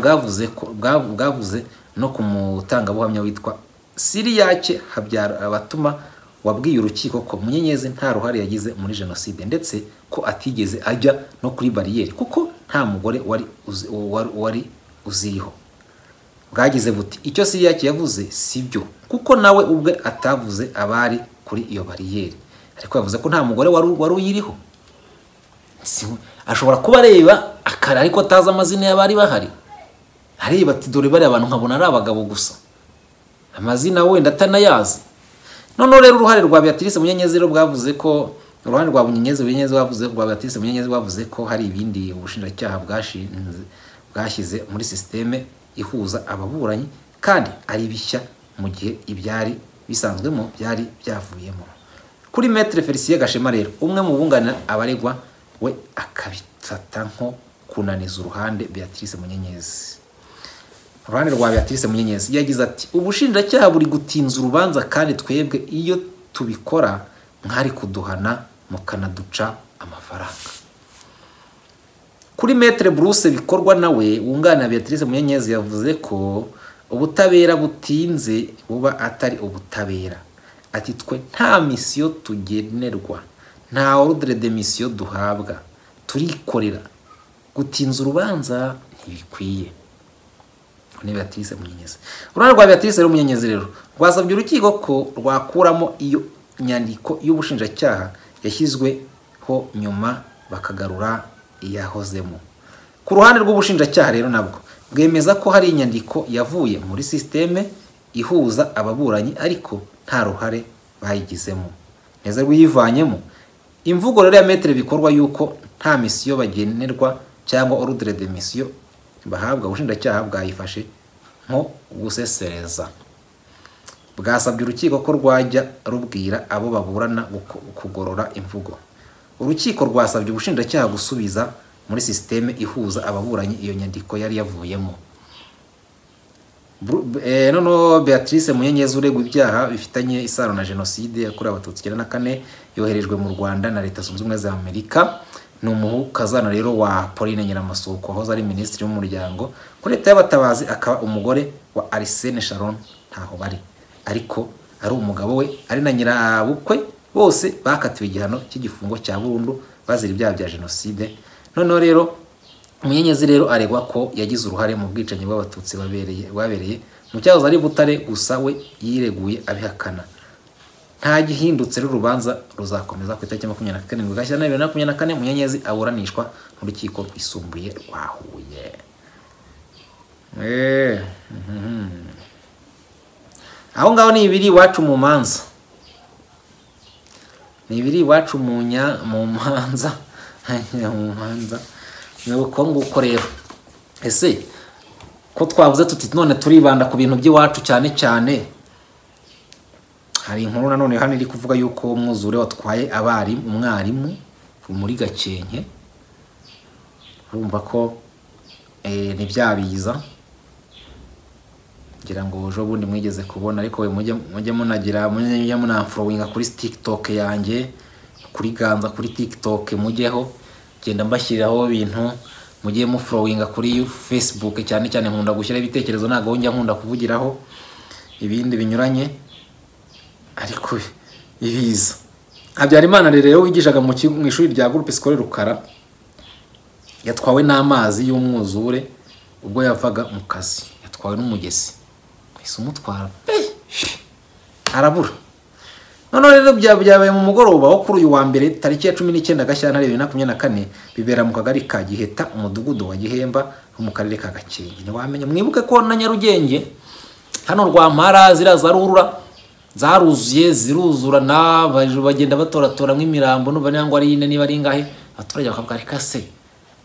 bwavuze no ku mutangabuhamya witwa siriyake habyara abatuma wabwiye urukiko ko munyenyezi nta ruhare yagize muri jenoside ndetse ko atigeze ajya no kuri bariyeri kuko nta mugore wari uziriho bwagize buti icyo siriyake yavuze si byo kuko nawe ubwe atavuze abari kuri iyo bariyeri ariko yavuze ko nta mugore wari uyiriho ashobora kuba areba akara ariko atazi amazina y'abari bahari areba ati dore bariya abantu nkabona ari abagabo gusa amazina wenda atanayazi noneho rero uruhare rwa beatrice munyenyezi rero bwavuze ko uruhare rwa munyenyezi munyenyezi bavuze rwa beatrice munyenyezi bavuze ko hari ibindi ubushinjacyaha bwashinze bwashyize muri sisiteme ihuza ababuranyi kandi ari bishya mu gihe ibyari bisanzwemo byari byavuyemo kuri metere felicien gashema rero umwe mu bunganira abaregwa we akabifata nko kunaniza uruhande beatrice munyenyezi uruhande rwa beatrice munyenyezi yagize ati ubushinjacyaha buri gutinza urubanza kandi twebwe iyo tubikora mwari kuduhana mukanaduca amafaranga kuri metere buruse bikorwa nawe wunganira beatrice munyenyezi yavuze ko ubutabera butinze buba atari ubutabera ati twe nta misiyo tugenerwa nta ordre de misiyo duhabwa turikorera gutinza urubanza ntibikwiye ni beatrice munyenyezi uruhare rwa beatrice rero munyenyezi rero rwasabye urukiko ko rwakuramo iyo nyandiko y'ubushinjacyaha yashyizweho nyuma bakagarura iyahozemo ku ruhande rw'ubushinjacyaha rero nabwo bwemeza ko hari inyandiko yavuye muri sisiteme ihuza ababuranyi ariko nta ruhare bayigizemo neza rwiyivanyemo imvugo rero ya metero bikorwa yuko nta misiyo bagenerwa cyangwa orudire de misiyo bahabwa ubushinjacyaha bwayifashe nko gusesereza bwasabye urukiko ko rwajya rubwira abo baburana kugorora imvugo urukiko rwasabye ubushinjacyaha gusubiza muri sisiteme ihuza ababuranyi iyo nyandiko yari yavuyemo noneho beatrice munyenyezi uregwa ibyaha bifitanye isano na jenoside yakorewe abatutsi icyenda na kane yoherejwe mu rwanda na leta zunze ubumwe za amerika ni umuhukazana rero wa pauline nyiramasuku wahoze ari minisitiri w'umuryango kuri leta y'abatabazi akaba umugore wa arisene sharon ntaho bari ariko ari umugabo we ari na nyirabukwe bose bakatiwe igihano cy'igifungo cya burundu bazira ibyaha bya jenoside noneho rero munyenyezi rero aregwa ko yagize uruhare mu bwicanyi bw'abatutsi babereye mu cyahoze ari butare gusa we yireguye abihakana nta gihindutse rero urubanza ruzakomeza ku itariki makumyabiri na karindwi gashyira bibiri na makumyabiri na kane munyenyezi aburanishwa mu rukiko rwisumbuye rwa huye aho ngaho ni ibiri iwacu mu manza ni ibiri iwacu mu manza mu manza ni uko nguko rero ese ko twavuze tuti none turibanda ku bintu by'iwacu cyane cyane hari inkuru nanone hano iri kuvuga yuko umwuzure watwaye abarimu umwarimu muri gakenke urumva ko ntibyabiza ngira ngo ejo bundi mwigeze kubona ariko mujye munagira mujye munafurowinga kuri tikitoke yanjye kuri ganza kuri tikitoke mujyeho genda mbashyiriraho ibintu mugiye mufurowinga kuri facebook cyane cyane nkunda gushyiraho ibitekerezo ntabwo njya nkunda kuvugiraho ibindi binyuranye ariko ibiza habyarimana rero wigishaga mu ishuri rya gurupe sikore rukara yatwawe n'amazi y'umwuzure ubwo yavaga mu kazi yatwawe n'umugezi ahise umutwara arabura noneho rero byabaye mu mugoroba wo kuri uyu wa mbere tariki ya cumi n'icyenda gashyantare bibiri na makumyabiri na kane bibera mu kagari ka giheta umudugudu wa gihemba wo mu karere ka gakenke ntiwamenya mwibuke ko na nyarugenge hano rwampara ziriya za rurura zaruzuye ziruzura bagenda batoratoramo imirambo n'ubu niba ari ine niba ari ingahe abaturage bakavuga ari kase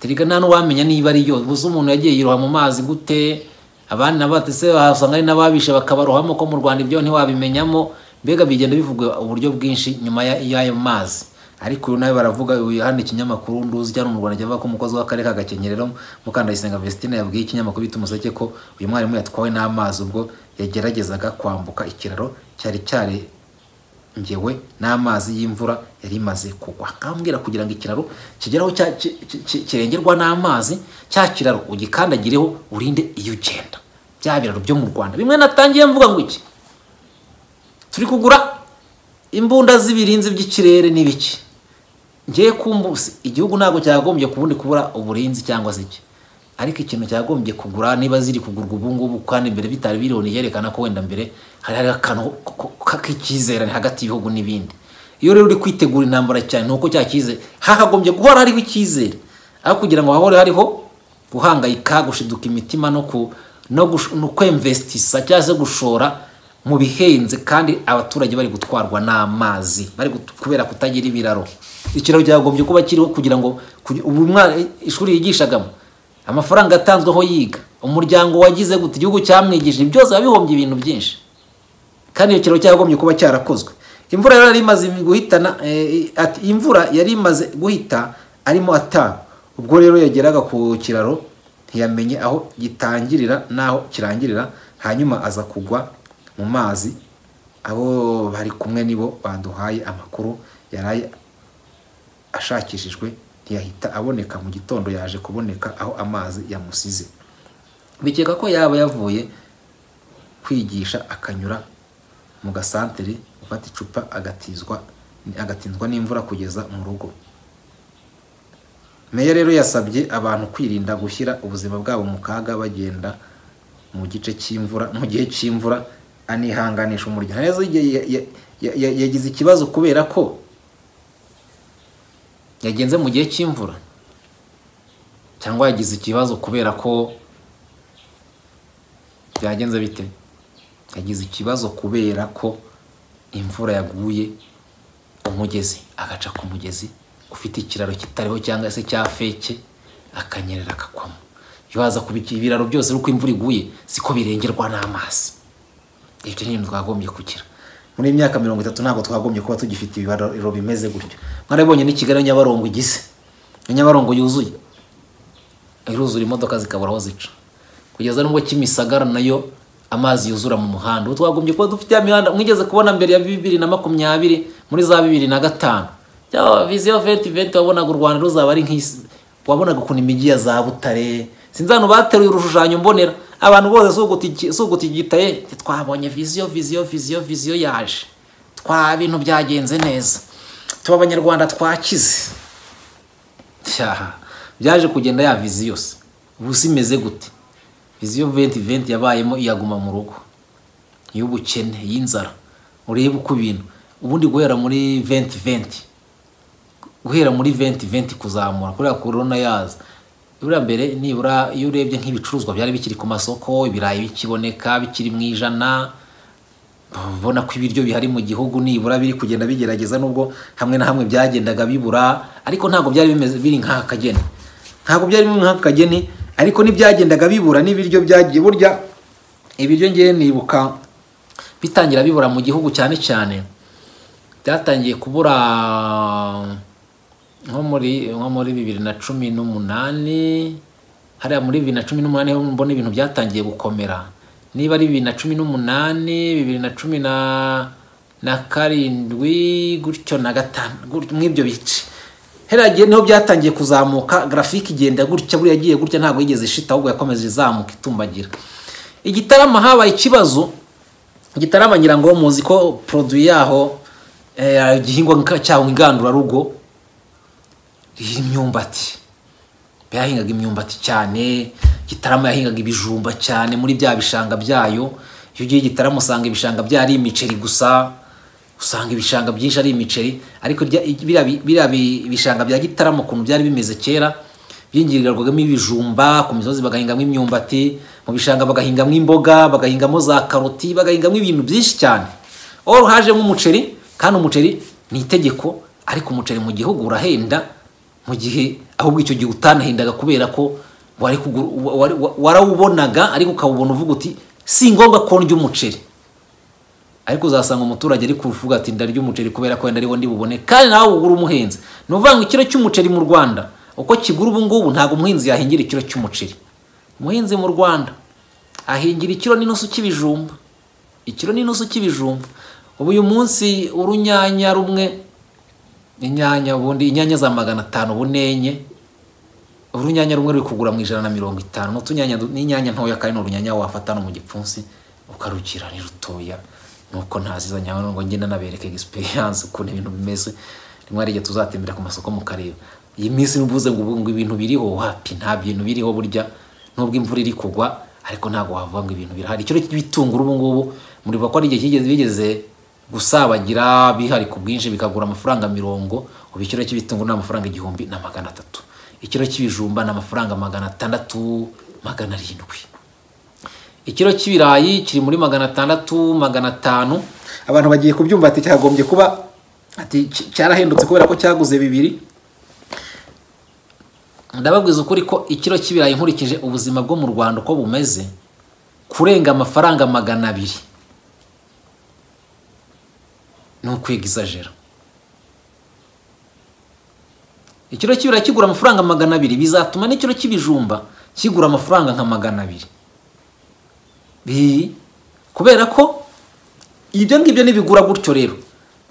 teriga nta n'uwamenya niba ari yo uzi umuntu yagiye yiroha mu mazi gute abandi nabatese bahasanga ari n'ababishe bakabarohamo ko mu rwanda ibyo ntiwabimenyamo mbega bigenda bivuga uburyo bwinshi nyuma y'ayo mazi ariko uyu nawe baravuga hano ikinyamakuru nduzi cyangwa mu rwanda cyavuga ko umukozi w'akarere ka gakenyerero mukandayisenga vesitina yabwiye ikinyamakuru bita umuseke ko uyu mwarimu yatwawe n'amazi ubwo yageragezaga kwambuka ikiraro cyari cyarengewe n'amazi y'imvura yari imaze kugwa nkambwira kugira ngo ikiraro kigeraho kirengerwa n'amazi cya kiraro ugikandagireho urinde iyo ugenda bya biraro byo mu rwanda bimwe natangiye mvuga ngo iki turi kugura imbunda z'ibirinzi by'ikirere n'ibiki ngiye kumbusi igihugu ntabwo cyagombye kubundi kubura uburinzi cyangwa se iki ariko ikintu cyagombye kugura niba ziri kugurwa ubu ngubu kandi mbere bitari bironi yerekana ko wenda mbere hari hari akantu k'icyizerane hagati y'ibihugu n'ibindi iyo rero uri kwitegura intambara cyane ni uko cya cyizere hakagombye guhora hariho icyizere aho kugira ngo hahore hariho guhangayika gushiduka imitima no kwemvesitisa cyangwa se gushora mu bihenze kandi abaturage bari gutwarwa n'amazi bari kubera kutagira ibiraro ikiraro cyagombye kuba kiriho kugira ngo ishuri yigishagamo amafaranga atanzweho yiga umuryango wagize gute igihugu cyamwigishije byose biba bihombye ibintu byinshi kandi iyo kiraro cyagombye kuba cyarakozwe imvura yari imaze guhitana imvura yari imaze guhita arimo ata ubwo rero yageraga ku kiraro ntiyamenye aho gitangirira n'aho kirangirira hanyuma aza kugwa mu mazi abo bari kumwe nibo baduhaye amakuru yaraye ashakishijwe ntiyahita aboneka mu gitondo yaje kuboneka aho amazi yamusize bikeka ko yaba yavuye kwigisha akanyura mu gasantere gufata icupa agatizwa agatindwa n'imvura kugeza mu rugo meya rero yasabye abantu kwirinda gushyira ubuzima bwabo mu kaga bagenda mu gice cy'imvura mu gihe cy'imvura anihanganisha umuryango yagize ikibazo kubera ko yagenze mu gihe cy'imvura cyangwa yagize ikibazo kubera ko byagenze bite yagize ikibazo kubera ko imvura yaguye umugezi agaca ku mugezi ufite ikiraro kitariho cyangwa se cya feke akanyerera akakwamo iyo waza kuba ibiraro byose uko imvura iguye siko birengerwa n'amazi ibyo ni ibintu twagombye kugira muri iyi myaka mirongo itatu ntabwo twagombye kuba tugifite ibiraro bimeze gutyo mwarabibonye ni kigali nyabarongo igize nyabarongo yuzuye iruzura imodoka zikabura aho zica kugeza n'ubwo kimisagara nayo amazi yuzura mu muhanda ubu twagombye kuba dufite ya mihanda mwigeze kubona mbere ya bibiri na makumyabiri muri za bibiri na gatanu cyangwa viziyo venti venti wabonaga u rwanda ruzaba ari nk'isi wabonaga ukuntu imijyi ya za butare sinzi abantu bateruye urushushanyo mbonera abantu bose si ugutigitaye twabonye viziyo viziyo viziyo viziyo yaje twa bintu byagenze neza tuba abanyarwanda twakize byaje kugenda ya viziyo se ubu si imeze gute viziyo venti venti yabayemo iyaguma mu rugo iy'ubukene iy'inzara urebe uko ibintu ubundi guhera muri venti venti guhera muri venti venti kuzamura kubera korona yaza buriya mbere nibura iyo urebye nk'ibicuruzwa byari bikiri ku masoko ibirayi bikiboneka bikiri mu ijana ubona ko ibiryo bihari mu gihugu nibura biri kugenda bigerageza nubwo hamwe na hamwe byagendaga bibura ariko ntabwo byari bimeze biri nk'aka kageni ntabwo byari bimeze nk'aka kageni ariko ntibyagendaga bibura n'ibiryo byagiye burya ibiryo ngewe nibuka bitangira bibura mu gihugu cyane cyane byatangiye kubura nko muri nko muri bibiri na cumi n'umunani hariya muri bibiri na cumi n'umunani ho mbona ibintu byatangiye gukomera niba ari bibiri na cumi n'umunani bibiri na cumi na na karindwi gutyo na gatanu mw'ibyo bice heragiye niho byatangiye kuzamuka garafike igenda gutya buriya yagiye gutya ntabwo yigeze ishita ahubwo yakomeje izamuka itumbagira igitarama habaye ikibazo igitarama ngira ngo muzi ko poroduwi yaho igihingwa cyaho ingandurarugo imyumbati yahingaga imyumbati cyane gitarama yahingaga ibijumba cyane muri bya bishanga byayo iyo ugiye igitaramo usanga ibishanga bya ari imiceri gusa usanga ibishanga byinshi ari imiceri ariko biriya ibishanga bya gitarama ukuntu byari bimeze kera byingirirwagamo ibijumba ku misozi bagahingamo imyumbati mu bishanga bagahingamo imboga bagahingamo za karoti bagahingamo ibintu byinshi cyane aho hajemo umuceri kandi umuceri ni itegeko ariko umuceri mu gihugu urahenda mu gihe ahubwo icyo gihe utanahindaga kubera ko warawubonaga ariko ukawubona uvuga uti si ngombwa ko ndya umuceri ariko uzasanga umuturage ari kuvuga ati ndarya umuceri kubera ko wenda ariwo bubone kandi nawe ugura umuhinzi ni ukuvuga ngo ikiro cy'umuceri mu rwanda uko kigura ubu ngubu ntabwo umuhinzi yahingira ikiro cy'umuceri umuhinzi mu rwanda ahingira ikiro n'inusu cy'ibijumba ikiro n'inusu cy'ibijumba ubu uyu munsi urunyanya rumwe inyanya ubundi inyanya za magana atanu ubu enye urunyanya rumwe ruri kugura mu ijana na mirongo itanu n'utunyanya n'inyanya ntoya kandi ni urunyanya wafata no mu gipfunsi ukarugira ni rutoya nuko ntaziza nyawe ngo ngenda nabereke egisperiyanse ukuntu ibintu bimeze rimwe hari igihe tuzatembera ku masoko mu karere iyi minsi n'ubuze ngo ngo ibintu biriho wapi nta bintu biriho burya nubwo imvura iri kugwa ariko ntabwo wavuga ngo ibintu birahari ikiro cy'ibitunguru ubu ngubu muribuka ko ari igihe kigeze bigeze gusabagira bihari ku bwinshi bikagura amafaranga mirongo ubu ikiro cy'ibitunguru ni amafaranga igihumbi na magana atatu ikiro cy'ibijumba ni amafaranga magana atandatu magana arindwi ikiro cy'ibirayi kiri muri magana atandatu magana atanu abantu bagiye kubyumva ati cyagombye kuba ati cyarahendutse kubera ko cyaguze bibiri ndababwiza ukuri ko ikiro cy'ibirayi nkurikije ubuzima bwo mu rwanda uko bumeze kurenga amafaranga magana abiri ni ukwegizajera ikiro cy'ibirayi kigura amafaranga magana abiri bizatuma n'ikiro cy'ibijumba kigura amafaranga nka magana abiri kubera ko ibyo ngibyo nibigura gutyo rero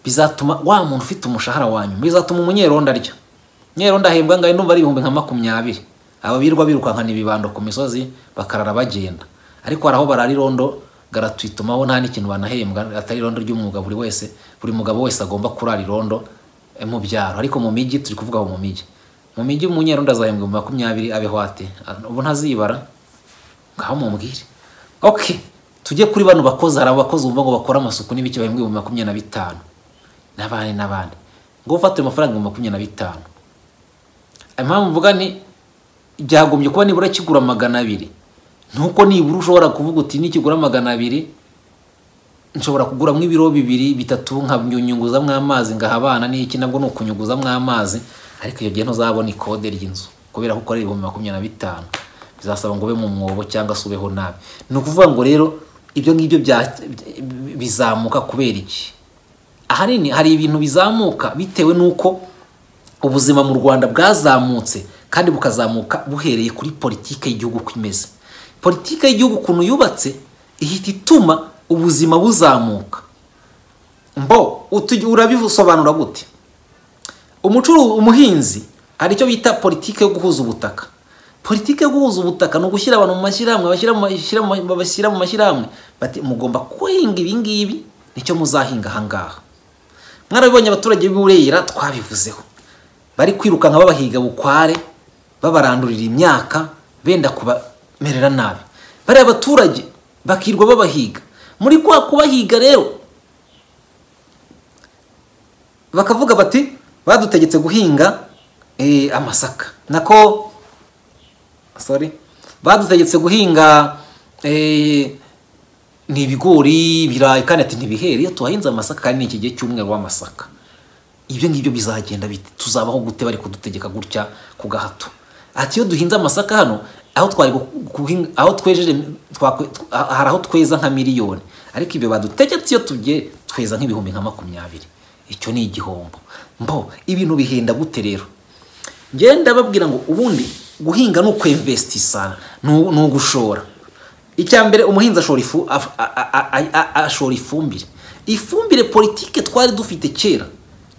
bizatuma wa muntu ufite umushahara wa nyuma bizatuma umunyerondo arya umunyerondo ahembwa ngaho ndumva ari ibihumbi nka makumyabiri aba birwa birukankana ibibando ku misozi bakarara bagenda ariko hari aho barara irondo garatwitumaho nta n'ikintu banahembwa atari irondo ry'umwuga buri wese buri mugabo wese agomba kurara irondo mu byaro ariko mu mijyi turi kuvuga mu mijyi mu mijyi umunyerondo azahembwa ibihumbi makumyabiri abeho ate ubu ntazibara ngaho mubwire oke tujye kuri bano bakozi hari abakozi bumva ngo bakora amasuku n'ibiki bahembwa ibihumbi makumyabiri na bitanu n'abandi n'abandi ngo ufate ayo mafaranga ibihumbi makumyabiri na bitanu impamvu mvuga ni byagombye kuba nibura kigura magana abiri nuko nibura ushobora kuvuga uti nikigura magana abiri nshobora kuguramo ibiro bibiri bitatu nkanyunyunguzamo amazi ngaha abana n'iki nabwo ni ukunyuguzamo amazi ariko iyo gihe ntuzabona ikode ry'inzu kubera ko ukorera ibihumbi makumyabiri na bitanu bizasaba ngo ube mu mwobo cyangwa se ubeho nabi ni ukuvuga ngo rero ibyo ngibyo bizamuka kubera iki ahanini hari ibintu bizamuka bitewe n'uko ubuzima mu rwanda bwazamutse kandi bukazamuka buhereye kuri politiki y'igihugu uko imeze politiki y'igihugu ukuntu yubatse ihita ituma ubuzima buzamuka mbo urabisobanura gute umuhinzi hari icyo bita politiki yo guhuza ubutaka politiki yo guhuza ubutaka ni ugushyira abantu mu mashyirahamwe bashyira mu mashyirahamwe bati mugomba kuhinga ibi ngibi nicyo muzahinga aha ngaha mwarabibonye abaturage b'uburera twabivuzeho bari kwirukanka babahiga bukware babarandurira imyaka benda kubamerera nabi bariya abaturage bakirwa babahiga muri kwa kubahiga rero bakavuga bati badutegetse guhinga amasaka nako sorry badutegetse guhinga ni ibigori ibirayi kandi ati ntibihere iyo tuhahinze amasaka kandi ni iki gihe cy'umweru w'amasaka ibyo ngibyo bizagenda biti tuzabaho gute bari kudutegeka gutya ku gahato ati iyo duhinze amasaka hano aho twari aho twejeje hari aho tweza nka miliyoni ariko ibyo badutegetse iyo tugiye tweza nk'ibihumbi nka makumyabiri icyo ni igihombo mbo ibintu bihenda gute rero ngenda babwira ngo ubundi guhinga ni ukwemvestisana ni ugushora icya mbere umuhinzi ashora ifumbire ifumbire politike twari dufite kera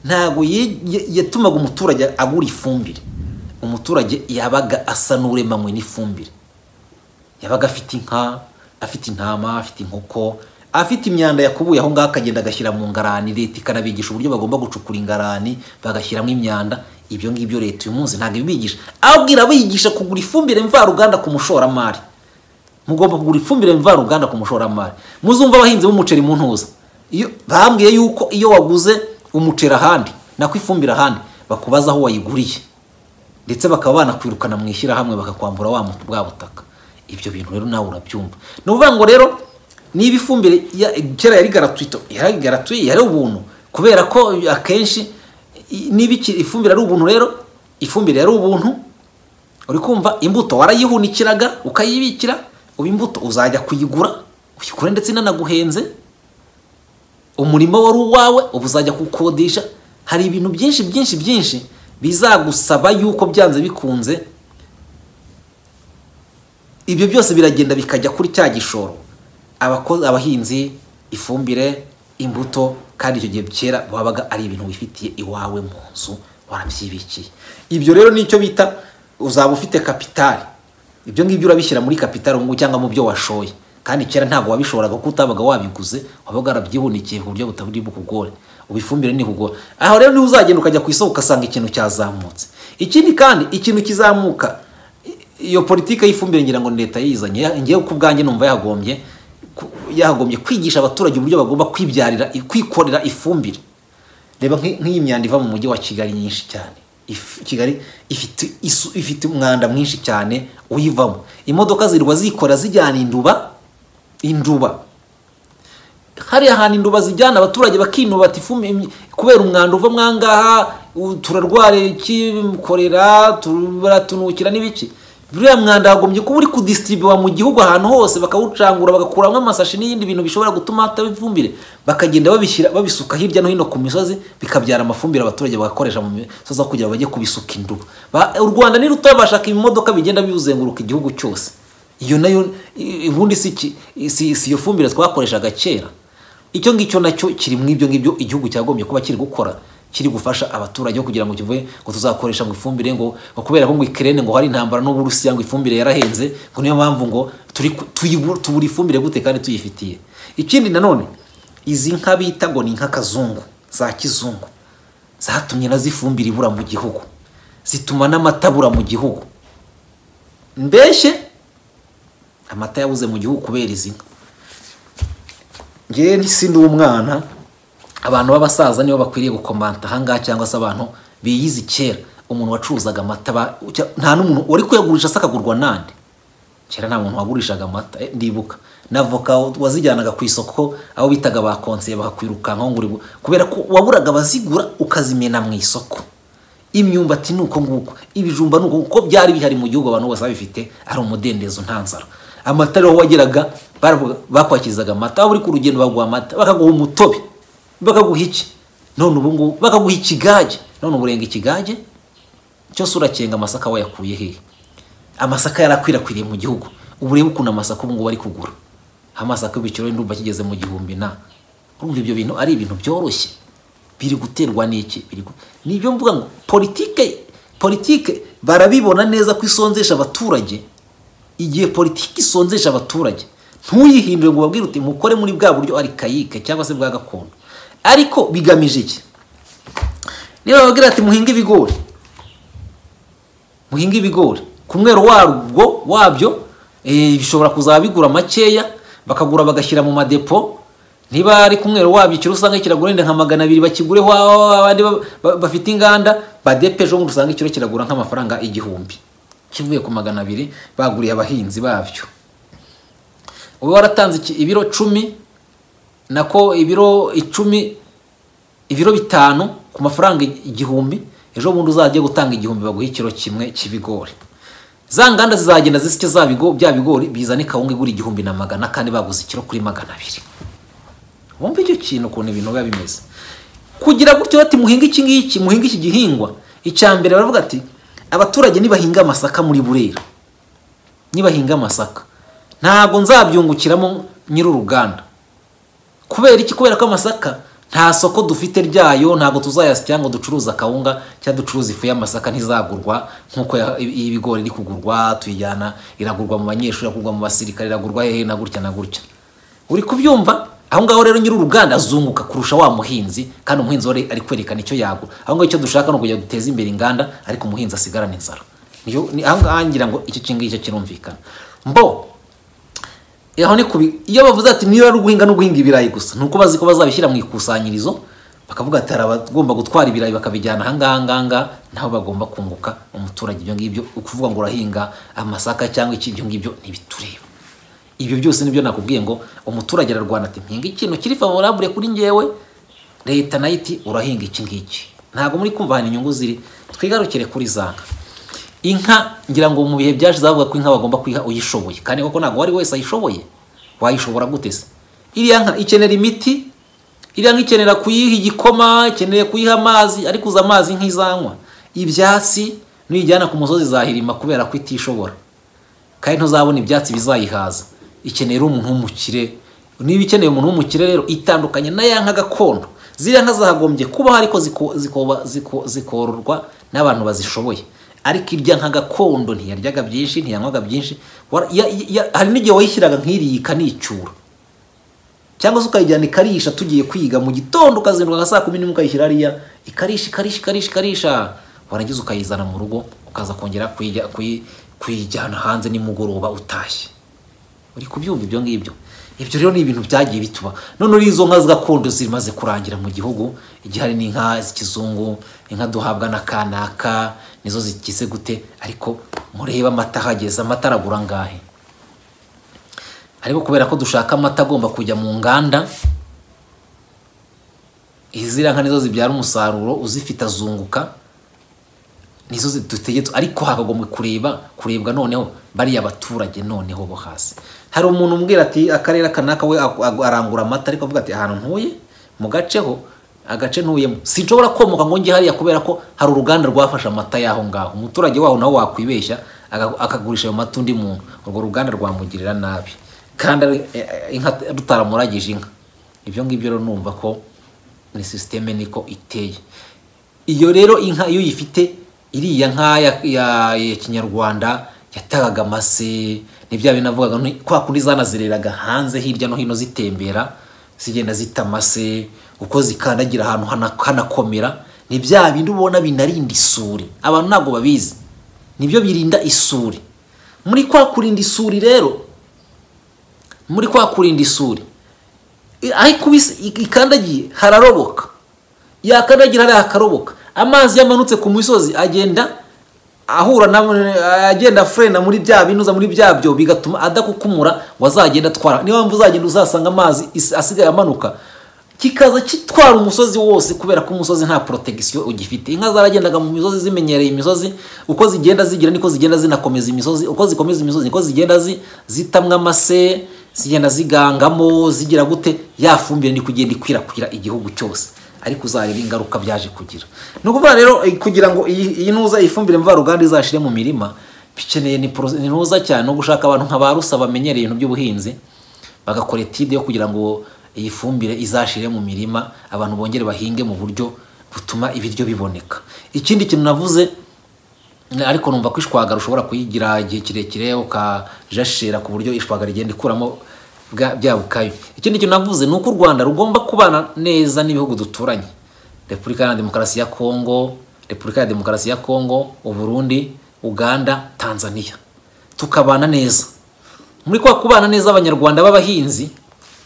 ntabwo yatumaga umuturage agura ifumbire umuturage yabaga asa n'uremanywe n'ifumbire yabaga afite inka afite intama afite inkoko afite imyanda yakubuye aho ngaho akagenda agashyira mu ngarani leta ikanabigisha uburyo bagomba gucukura ingarani bagashyiramo imyanda ibyo ngibyo leta uyu munsi ntabwo ibibigisha abwira abigisha kugura ifumbire mvaruganda ku mushoramari mugomba kugura ifumbire mvaruganda ku mushoramari muzumva abahinzi b'umuceri mu ntuza iyo bambwiye yuko iyo waguze umuceri ahandi nako ifumbire ahandi bakubaza aho wayiguriye ndetse bakaba banakwirukana mu ishyirahamwe bakakwambura wa bwa butaka ibyo bintu rero nawe urabyumva ni ukuvuga ngo rero niba ifumbire kera yari garatwito yari garatuye yari ubuntu kubera ko akenshi niba ifumbire ari ubuntu rero ifumbire yari ubuntu uri kumva imbuto warayihunikiraga ukayibikira ubu imbuto uzajya kuyigura uyigura ndetse inanaguhenze umurimo wari uwawe ubu uzajya kuwukodesha hari ibintu byinshi byinshi byinshi bizagusaba yuko byanze bikunze ibyo byose biragenda bikajya kuri cya gishoro abahinzi ifumbire imbuto kandi icyo gihe kera wabaga ari ibintu wifitiye iwawe mu nzu warabyibikiye ibyo rero nicyo bita uzaba ufite kapitari ibyo ngibyo urabishyira muri kapitari ngo cyangwa mu byo washoye kandi kera ntabwo wabishoboraga kuko utabaga wabiguze wabaga warabyihunikiye ku buryo butaburi bukugore ubifumbire ntibugore aho rero niba uzagenda ukajya ku isoko ugasanga ikintu cyazamutse ikindi kandi ikintu kizamuka iyo politiki y'ifumbire ngira ngo leta yizanye ngewe ku bwanjye numva yahagombye yahagombye kwigisha abaturage uburyo bagomba kwibyarira kwikorera ifumbire reba nk'iyi myanda iva mu mujyi wa kigali nyinshi cyane kigali ifite umwanda mwinshi cyane uyivamo imodoka zirwa zikora zijyana induba induba hariya hantu induba zijyana abaturage bakinubata ifumbire kubera umwanda uva mwangaha turarwara iki korera turatunukira n'ibiki buriya mwanda wagumye kuba uri kudisitiribiwa mu gihugu ahantu hose bakawucangura bagakuramo amasashi n'ibindi bintu bishobora gutuma hataba ifumbire bakagenda babishyira babisuka hirya no hino ku misozi bikabyara amafumbire abaturage bagakoresha mu misozi aho kugira ngo bajye kubisuka induba Ba- u rwanda ni rutoya bashaka ibimodoka bigenda bizenguruka igihugu cyose iyo nayo i- ubundi si iki- si si iyo fumbire twakoreshaga kera icyo ngicyo nacyo kiri mu ibyo ngibyo igihugu cyagombye kuba kiri gukora kiri gufasha abaturage kugira ngo kivuye ngo tuzakoresha ngo ifumbire ngo ngo kubera ko ngo ikirere ngo hari intambara n'uburusiya ngo ifumbire yarahenze ngo niyo mpamvu ngo turi ku- tuyibu- tubura ifumbire gute kandi tuyifitiye ikindi nanone izi nka bita ngo ni inka kazungu za kizungu zatumye nazo ifumbire ibura mu gihugu zituma n'amata abura mu gihugu mbese amata yabuze mu gihugu kubera izi nka njyewe si ndi umwana abantu b'abasaza nibo bakwiriye gukomanta ahangaha cyangwa se abantu biyizi kera umuntu wacuruzaga amata ba- cya- nta n'umuntu wari kuyagurisha se akagurwa nande kera nta muntu wagurishaga amata eh, ndibuka na voka wazijyanaga ku isoko aho bitaga ba konsiye bakakwirukankaho ngo uri bu- kubera ko waburaga abazigura ukazimena mu isoko imyumbati ni uko nguko ibijumba ni uko nguko kuko byari bihari mu gihugu abantu bose babifite ari umudendezo nta nzara amata rero aho wageraga baravuga- bakwakirizaga amata waba uri ku rugendo baguha amata bakaguha umutobe bakaguha iki none ubu ngubu bakaguha ikigage none ubu urenga ikigage cyose urakenga amasaka wayakuye hehe amasaka yarakwirakwiriye mu gihugu ubu urebe ukuntu amasaka ubu ngubu ari kugura amasaka y'ibiciro ndumva kigeze mu gihumbi na urumva ibyo bintu ari ibintu byoroshye biri guterwa n'iki Biri gu- ni ibyo mvuga ngo politike politike barabibona neza ko isonzesha abaturage igihe politiki isonzesha abaturage ntuyihindure ngo ubabwire uti mukore muri bwa buryo arikayike cyangwa se bwa gakondo ariko bigamije iki niba babwira ati muhinge ibigori muhinga ibigori ku mwero warwo wabyo eh, bishobora kuzaba bigura makeya bakagura bagashyira mu madepo niba ari ku mwero wabyo ikiro usanga kiragura wenda nka magana abiri bakigureho abandi ba- ba- bafite inganda badepeje ubundi usanga ikiro kiragura nk'amafaranga igihumbi kivuye ku magana abiri baguriye abahinzi babyo uba waratanze iki- ibiro cumi nako ibiro icumi ibiro bitanu ku mafaranga igihumbi ejo bundi uzajya gutanga igihumbi baguha ikiro kimwe cy'ibigori za nganda zizagenda zisike za bigo bya bigori bizane kawunga igura igihumbi na magana kandi baguze ikiro kuri magana abiri wumva icyo kintu ukuntu ibintu biba bimeze kugira gutyo ati muhinga iki ngiki muhinga iki gihingwa icya mbere baravuga ati abaturage nibahinga amasaka muri burera nibahinga amasaka ntabwo nzabyungukiramo nyir'uruganda kubera iki kubera ko amasaka nta soko dufite ryayo ntabwo tuzayasya ngo ducuruza akawunga cyangwa ducuruza ifu y'amasaka ntizagurwa nk'uko ya- i- ibigori iri kugurwa tuyijyana iragurwa mu banyeshuri iragurwa mu basirikare iragurwa hehe na gutya na gutya uri kubyumva aho ngaho rero nyir'uruganda azunguka kurusha wa muhinzi kandi umuhinzi wari ari kwerekana icyo yagura aho ngaho icyo dushaka ni ukujya duteza imbere inganda ariko umuhinzi asigarana inzara niyo ni- aho ngaho ngira ngo iki kingiki kirumvikana mbo aho ni kubi iyo bavuze ati niba ari uguhinga no guhinga ibirayi gusa ni uko bazi ko bazabishyira mu ikusanyirizo bakavuga ati hari abagomba gutwara ibirayi bakabijyana ahangaha ahangaha naho bagomba kunguka umuturage ibyo ngibyo ukuvuga ngo urahinga amasaka cyangwa iki ibyo ngibyo ntibitureba ibyo byose nibyo nakubwiye ngo umuturage ararwana ati mpinga ikintu kiri favorable kuri ngewe leta nayo iti urahinga iki ngiki ntabwo muri kumva ahantu inyungu ziri twigarukire kuri zanga inka ngira ngo mu bihe byaje zavuga ko inka bagomba kuyiha uyishoboye kandi koko ntabwo uwari wese ayishoboye wayishobora gute se iriya nka ikenera imiti iriya nka ikenera kuyiha igikoma ikeneye kuyiha amazi ariko uza amazi nk'izanywa ibyatsi nuyijyana ku musozi zahirima kubera ko itishobora kandi ntuzabona ibyatsi bizayihaza ikenera umuntu w'umukire niba ikeneye umuntu w'umukire rero itandukanye na ya nka gakondo ziriya nka zagombye kubaho ariko ziko- zikoba- ziko- zikororwa n'abantu bazishoboye ariko irya nka gakondo ntiyaryaga byinshi ntiyanywaga byinshi Wara- ya- ya- hari n'igihe wayishyiraga nk'iriya ikanicyura cyangwa se ukayijyana ikarisha tugiye kwiga mu gitondo ukazinduka nka saa kumi n'imwe ukayishyira hariya ikarisha ikarisha ikarisha ikarisha warangiza ukayizana mu rugo ukaza kongera kuyijya- kuyi- kuyijyana hanze nimugoroba utashye uri kubyumva ibyo ngibyo ibyo rero ni ibintu byagiye bituba none uri izo nka gakondo zimaze kurangira mu gihugu igihe hari n'inka z'ikizungu inka duhabwa na kanaka nizo zigize gute ariko murebe amata ahageze amata aragura angahe ariko kubera ko dushaka amata agomba kujya mu nganda iziriya nka nizo zibyara umusaruro uzifite azunguka nizo dutegetswe ariko hakagombwe kureba kurebwa noneho bariya baturage noneho bo hasi hari umuntu umbwira ati akarere kanaka we arangura amata ariko avuga ati ahantu ntuye mu gaceho agace ntuyemo sinshobora komoka ngo njye hariya kubera ko hari uruganda rwafashe amata y'aho ngaho umuturage waho nawe wakwibeshya aga- akagurisha ayo mata undi muntu urwo ruganda rwamugirira nabi kandi ari- eh, inka rutaramuragije inka ibyo ngibyo rero numva ko ni sisiteme niko iteye iyo rero inka iyo uyifite iriya nka ya, ya, ya kinyarwanda yatagaga amase ni bya bintu navugaga nti kwa kundi zanazereraga hanze hirya no hino zitembera zigenda zita amase uko zikandagira ahantu hana- hanakomera ni bya bindi ubona binarinda isuri abantu ntabwo babizi nibyo birinda isuri muri kwa kurinda isuri rero muri kwa kurinda isuri I- ariko ibis- i- ikandagiye hararoboka yakandagira hariya hakaroboka amazi yamanutse ku misozi agenda ahura na agenda furena muri bya binuza muri bya byo bigatuma adakukumura ngo azagenda atwara niyo mpamvu uzagenda uzasanga amazi is- asigaye amanuka kikaza kitwara umusozi wose kubera ko umusozi nta protegisiyo ugifite inka zaragendaga mu misozi zimenyereye imisozi uko zigenda zigira niko zigenda zinakomeza imisozi uko zikomeza imisozi niko zigenda zi- zitamwa amase zigenda zigangamo zigira gute ya fumbire ni kugenda ikwirakwira igihugu cyose ariko uzareba ingaruka byaje kugira ni ukuvuga rero eh, kugira ngo iyi iyi ntuza ifumbire mvaruganda izashire mu mirima bikeneye ni poro- ni ntuza cyane no gushaka abantu nka ba rusa bamenyereye ibintu by'ubuhinzi bagakora etide yo kugira ngo iyi fumbire izashire mu mirima abantu bongere bahinge mu buryo butuma ibiryo biboneka ikindi kintu navuze ariko numva ko ishwagara ushobora kuyigira igihe kirekire ukajashira ku buryo ishwagara igenda ikuramo bwa- bya bukayo ikindi kintu navuze ni uko u rwanda rugomba kubana neza n'ibihugu duturanye repubulika ya demokarasi ya kongo repubulika ya demokarasi ya kongo uburundi uganda tanzania tukabana neza muri kwa kubana neza abanyarwanda b'abahinzi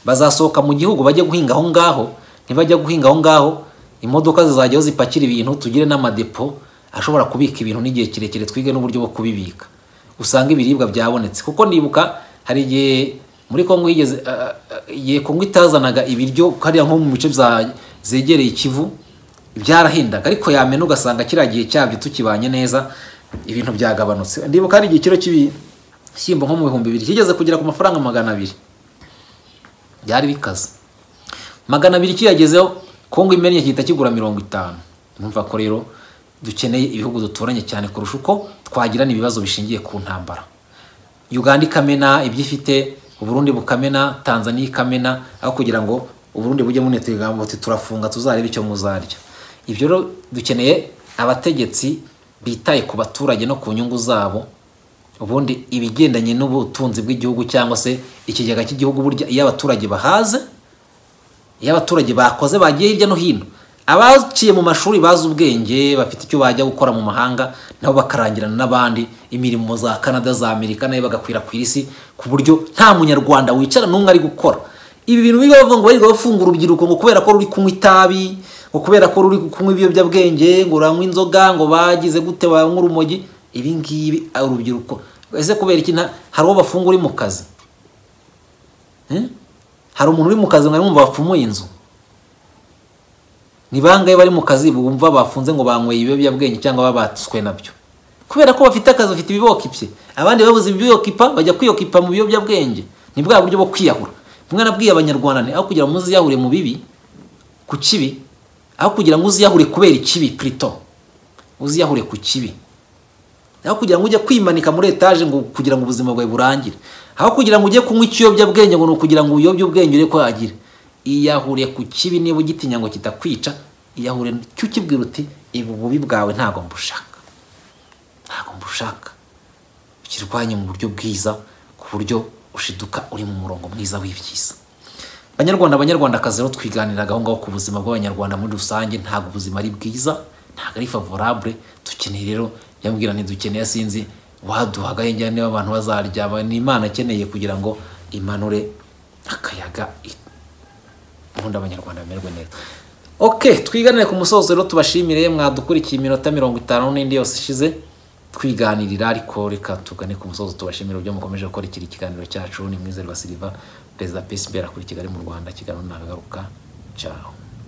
bazasohoka mu gihugu bajye guhinga aho ngaho ntibajya guhinga aho ngaho imodoka zizajya aho zipakira ibintu tugire n'amadepo ashobora kubika ibintu n'igihe kirekire twige n'uburyo bwo kubibika usanga ibiribwa byabonetse kuko nibuka hari igihe muri kongo higeze ah, ah, igihe kongo itazanaga ibiryo hariya nko mu bice bya- zegereye ikivu byarahendaga ariko yamena ugasanga kiriya gihe cyabyo tukibanye neza ibintu byagabanutse ndibuka hari igihe kiro cy'ibishyimbo nko mu bihumbi bibiri kigeze kugera ku mafaranga magana abiri byari bikaze magana abiri kiyagezeho kongo imennye gihita kigura mirongo itanu numva ko rero dukeneye ibihugu duturanye cyane kurusha uko twagirana ibibazo bishingiye ku ntambara uganda ikamena ibyo ifite uburundi bukamena tanzania ikamena aho kugira ngo uburundi bujye munetega buti turafunga tuzarebe icyo muzarya ibyo rero dukeneye abategetsi bitaye ku baturage no ku nyungu zabo ubundi ibigendanye n'ubutunzi bw'igihugu cyangwa se ikigega cy'igihugu burya iyo abaturage bahaze iyo abaturage bakoze bagiye hirya no hino abaciye mu mashuri bazi ubwenge bafite icyo bajya gukora mu mahanga nabo bakarangirana n'abandi imirimo za canada za amerika nayo bagakwirakwira isi ku buryo nta munyarwanda wicara n'umwe ari gukora ibi bintu biba bavuga ngo bariga bafunga urubyiruko ngo kubera ko ruri kunywa itabi ngo kubera ko ruri kunywa ibiyobyabwenge ngo uranywa inzoga ngo bagize gute banywa urumogi ibi ngibi ah, urubyiruko ese kubera iki nta- hari uwo bafunga uri mu kazi Eh? hari umuntu uri mu kazi mwari mwumva bapfumuye inzu ni bangahe bari mu kazi bumva bafunze ngo banyweye ibiyobyabwenge cyangwa babatswe nabyo kubera ko bafite akazi bafite ibibokipye abandi babuze ibiyokipa bajya kwiyokipa mu biyobyabwenge ni bwa buryo bwo kwiyahura rimwe nabwiye abanyarwanda ni aho kugira ngo muziyahurire mu bibi ku kibi aho kugira ngo uziyahure kubera ikibi plito uziyahure ku kibi aho kugira ngo ujye kwimanika muri etaje ngo kugira ngo ubuzima bwawe burangire aho kugira ngo ujye kunywa ikiyobyabwenge ngo ni ukugira ngo uyobye ubwenge ure kwagira iyahure ku kibi niba ugitinya ngo kitakwica iyahure cyo ukibwira uti ibu bubi bwawe ntabwo mbushaka ntabwo mbushaka ukirwanye mu buryo bwiza ku buryo ushiduka uri mu murongo mwiza w'ibyiza banyarwanda banyarwandakazi rero twiganiragaho ngaho ku buzima bw'abanyarwanda muri rusange ntabwo ubuzima ari bwiza ntabwo ari favorable dukeneye rero yambwira ntidukeneye sinzi waduha agahenge niba abantu bazarya aba- ni imana akeneye kugira ngo imanure akayaga i- ubundi abanyarwanda bamererwe neza ok twiganire ku musozo rero tubashimire mwadukurikiye iminota mirongo itanu n'indi yose ishize twiganirira ariko reka tugane ku musozo tubashimire ibyo mukomeje gukurikira ikiganiro cyacu ni mwizerwa siliva perezida psb akuri kigali mu rwanda ikiganiro nagaruka cyaho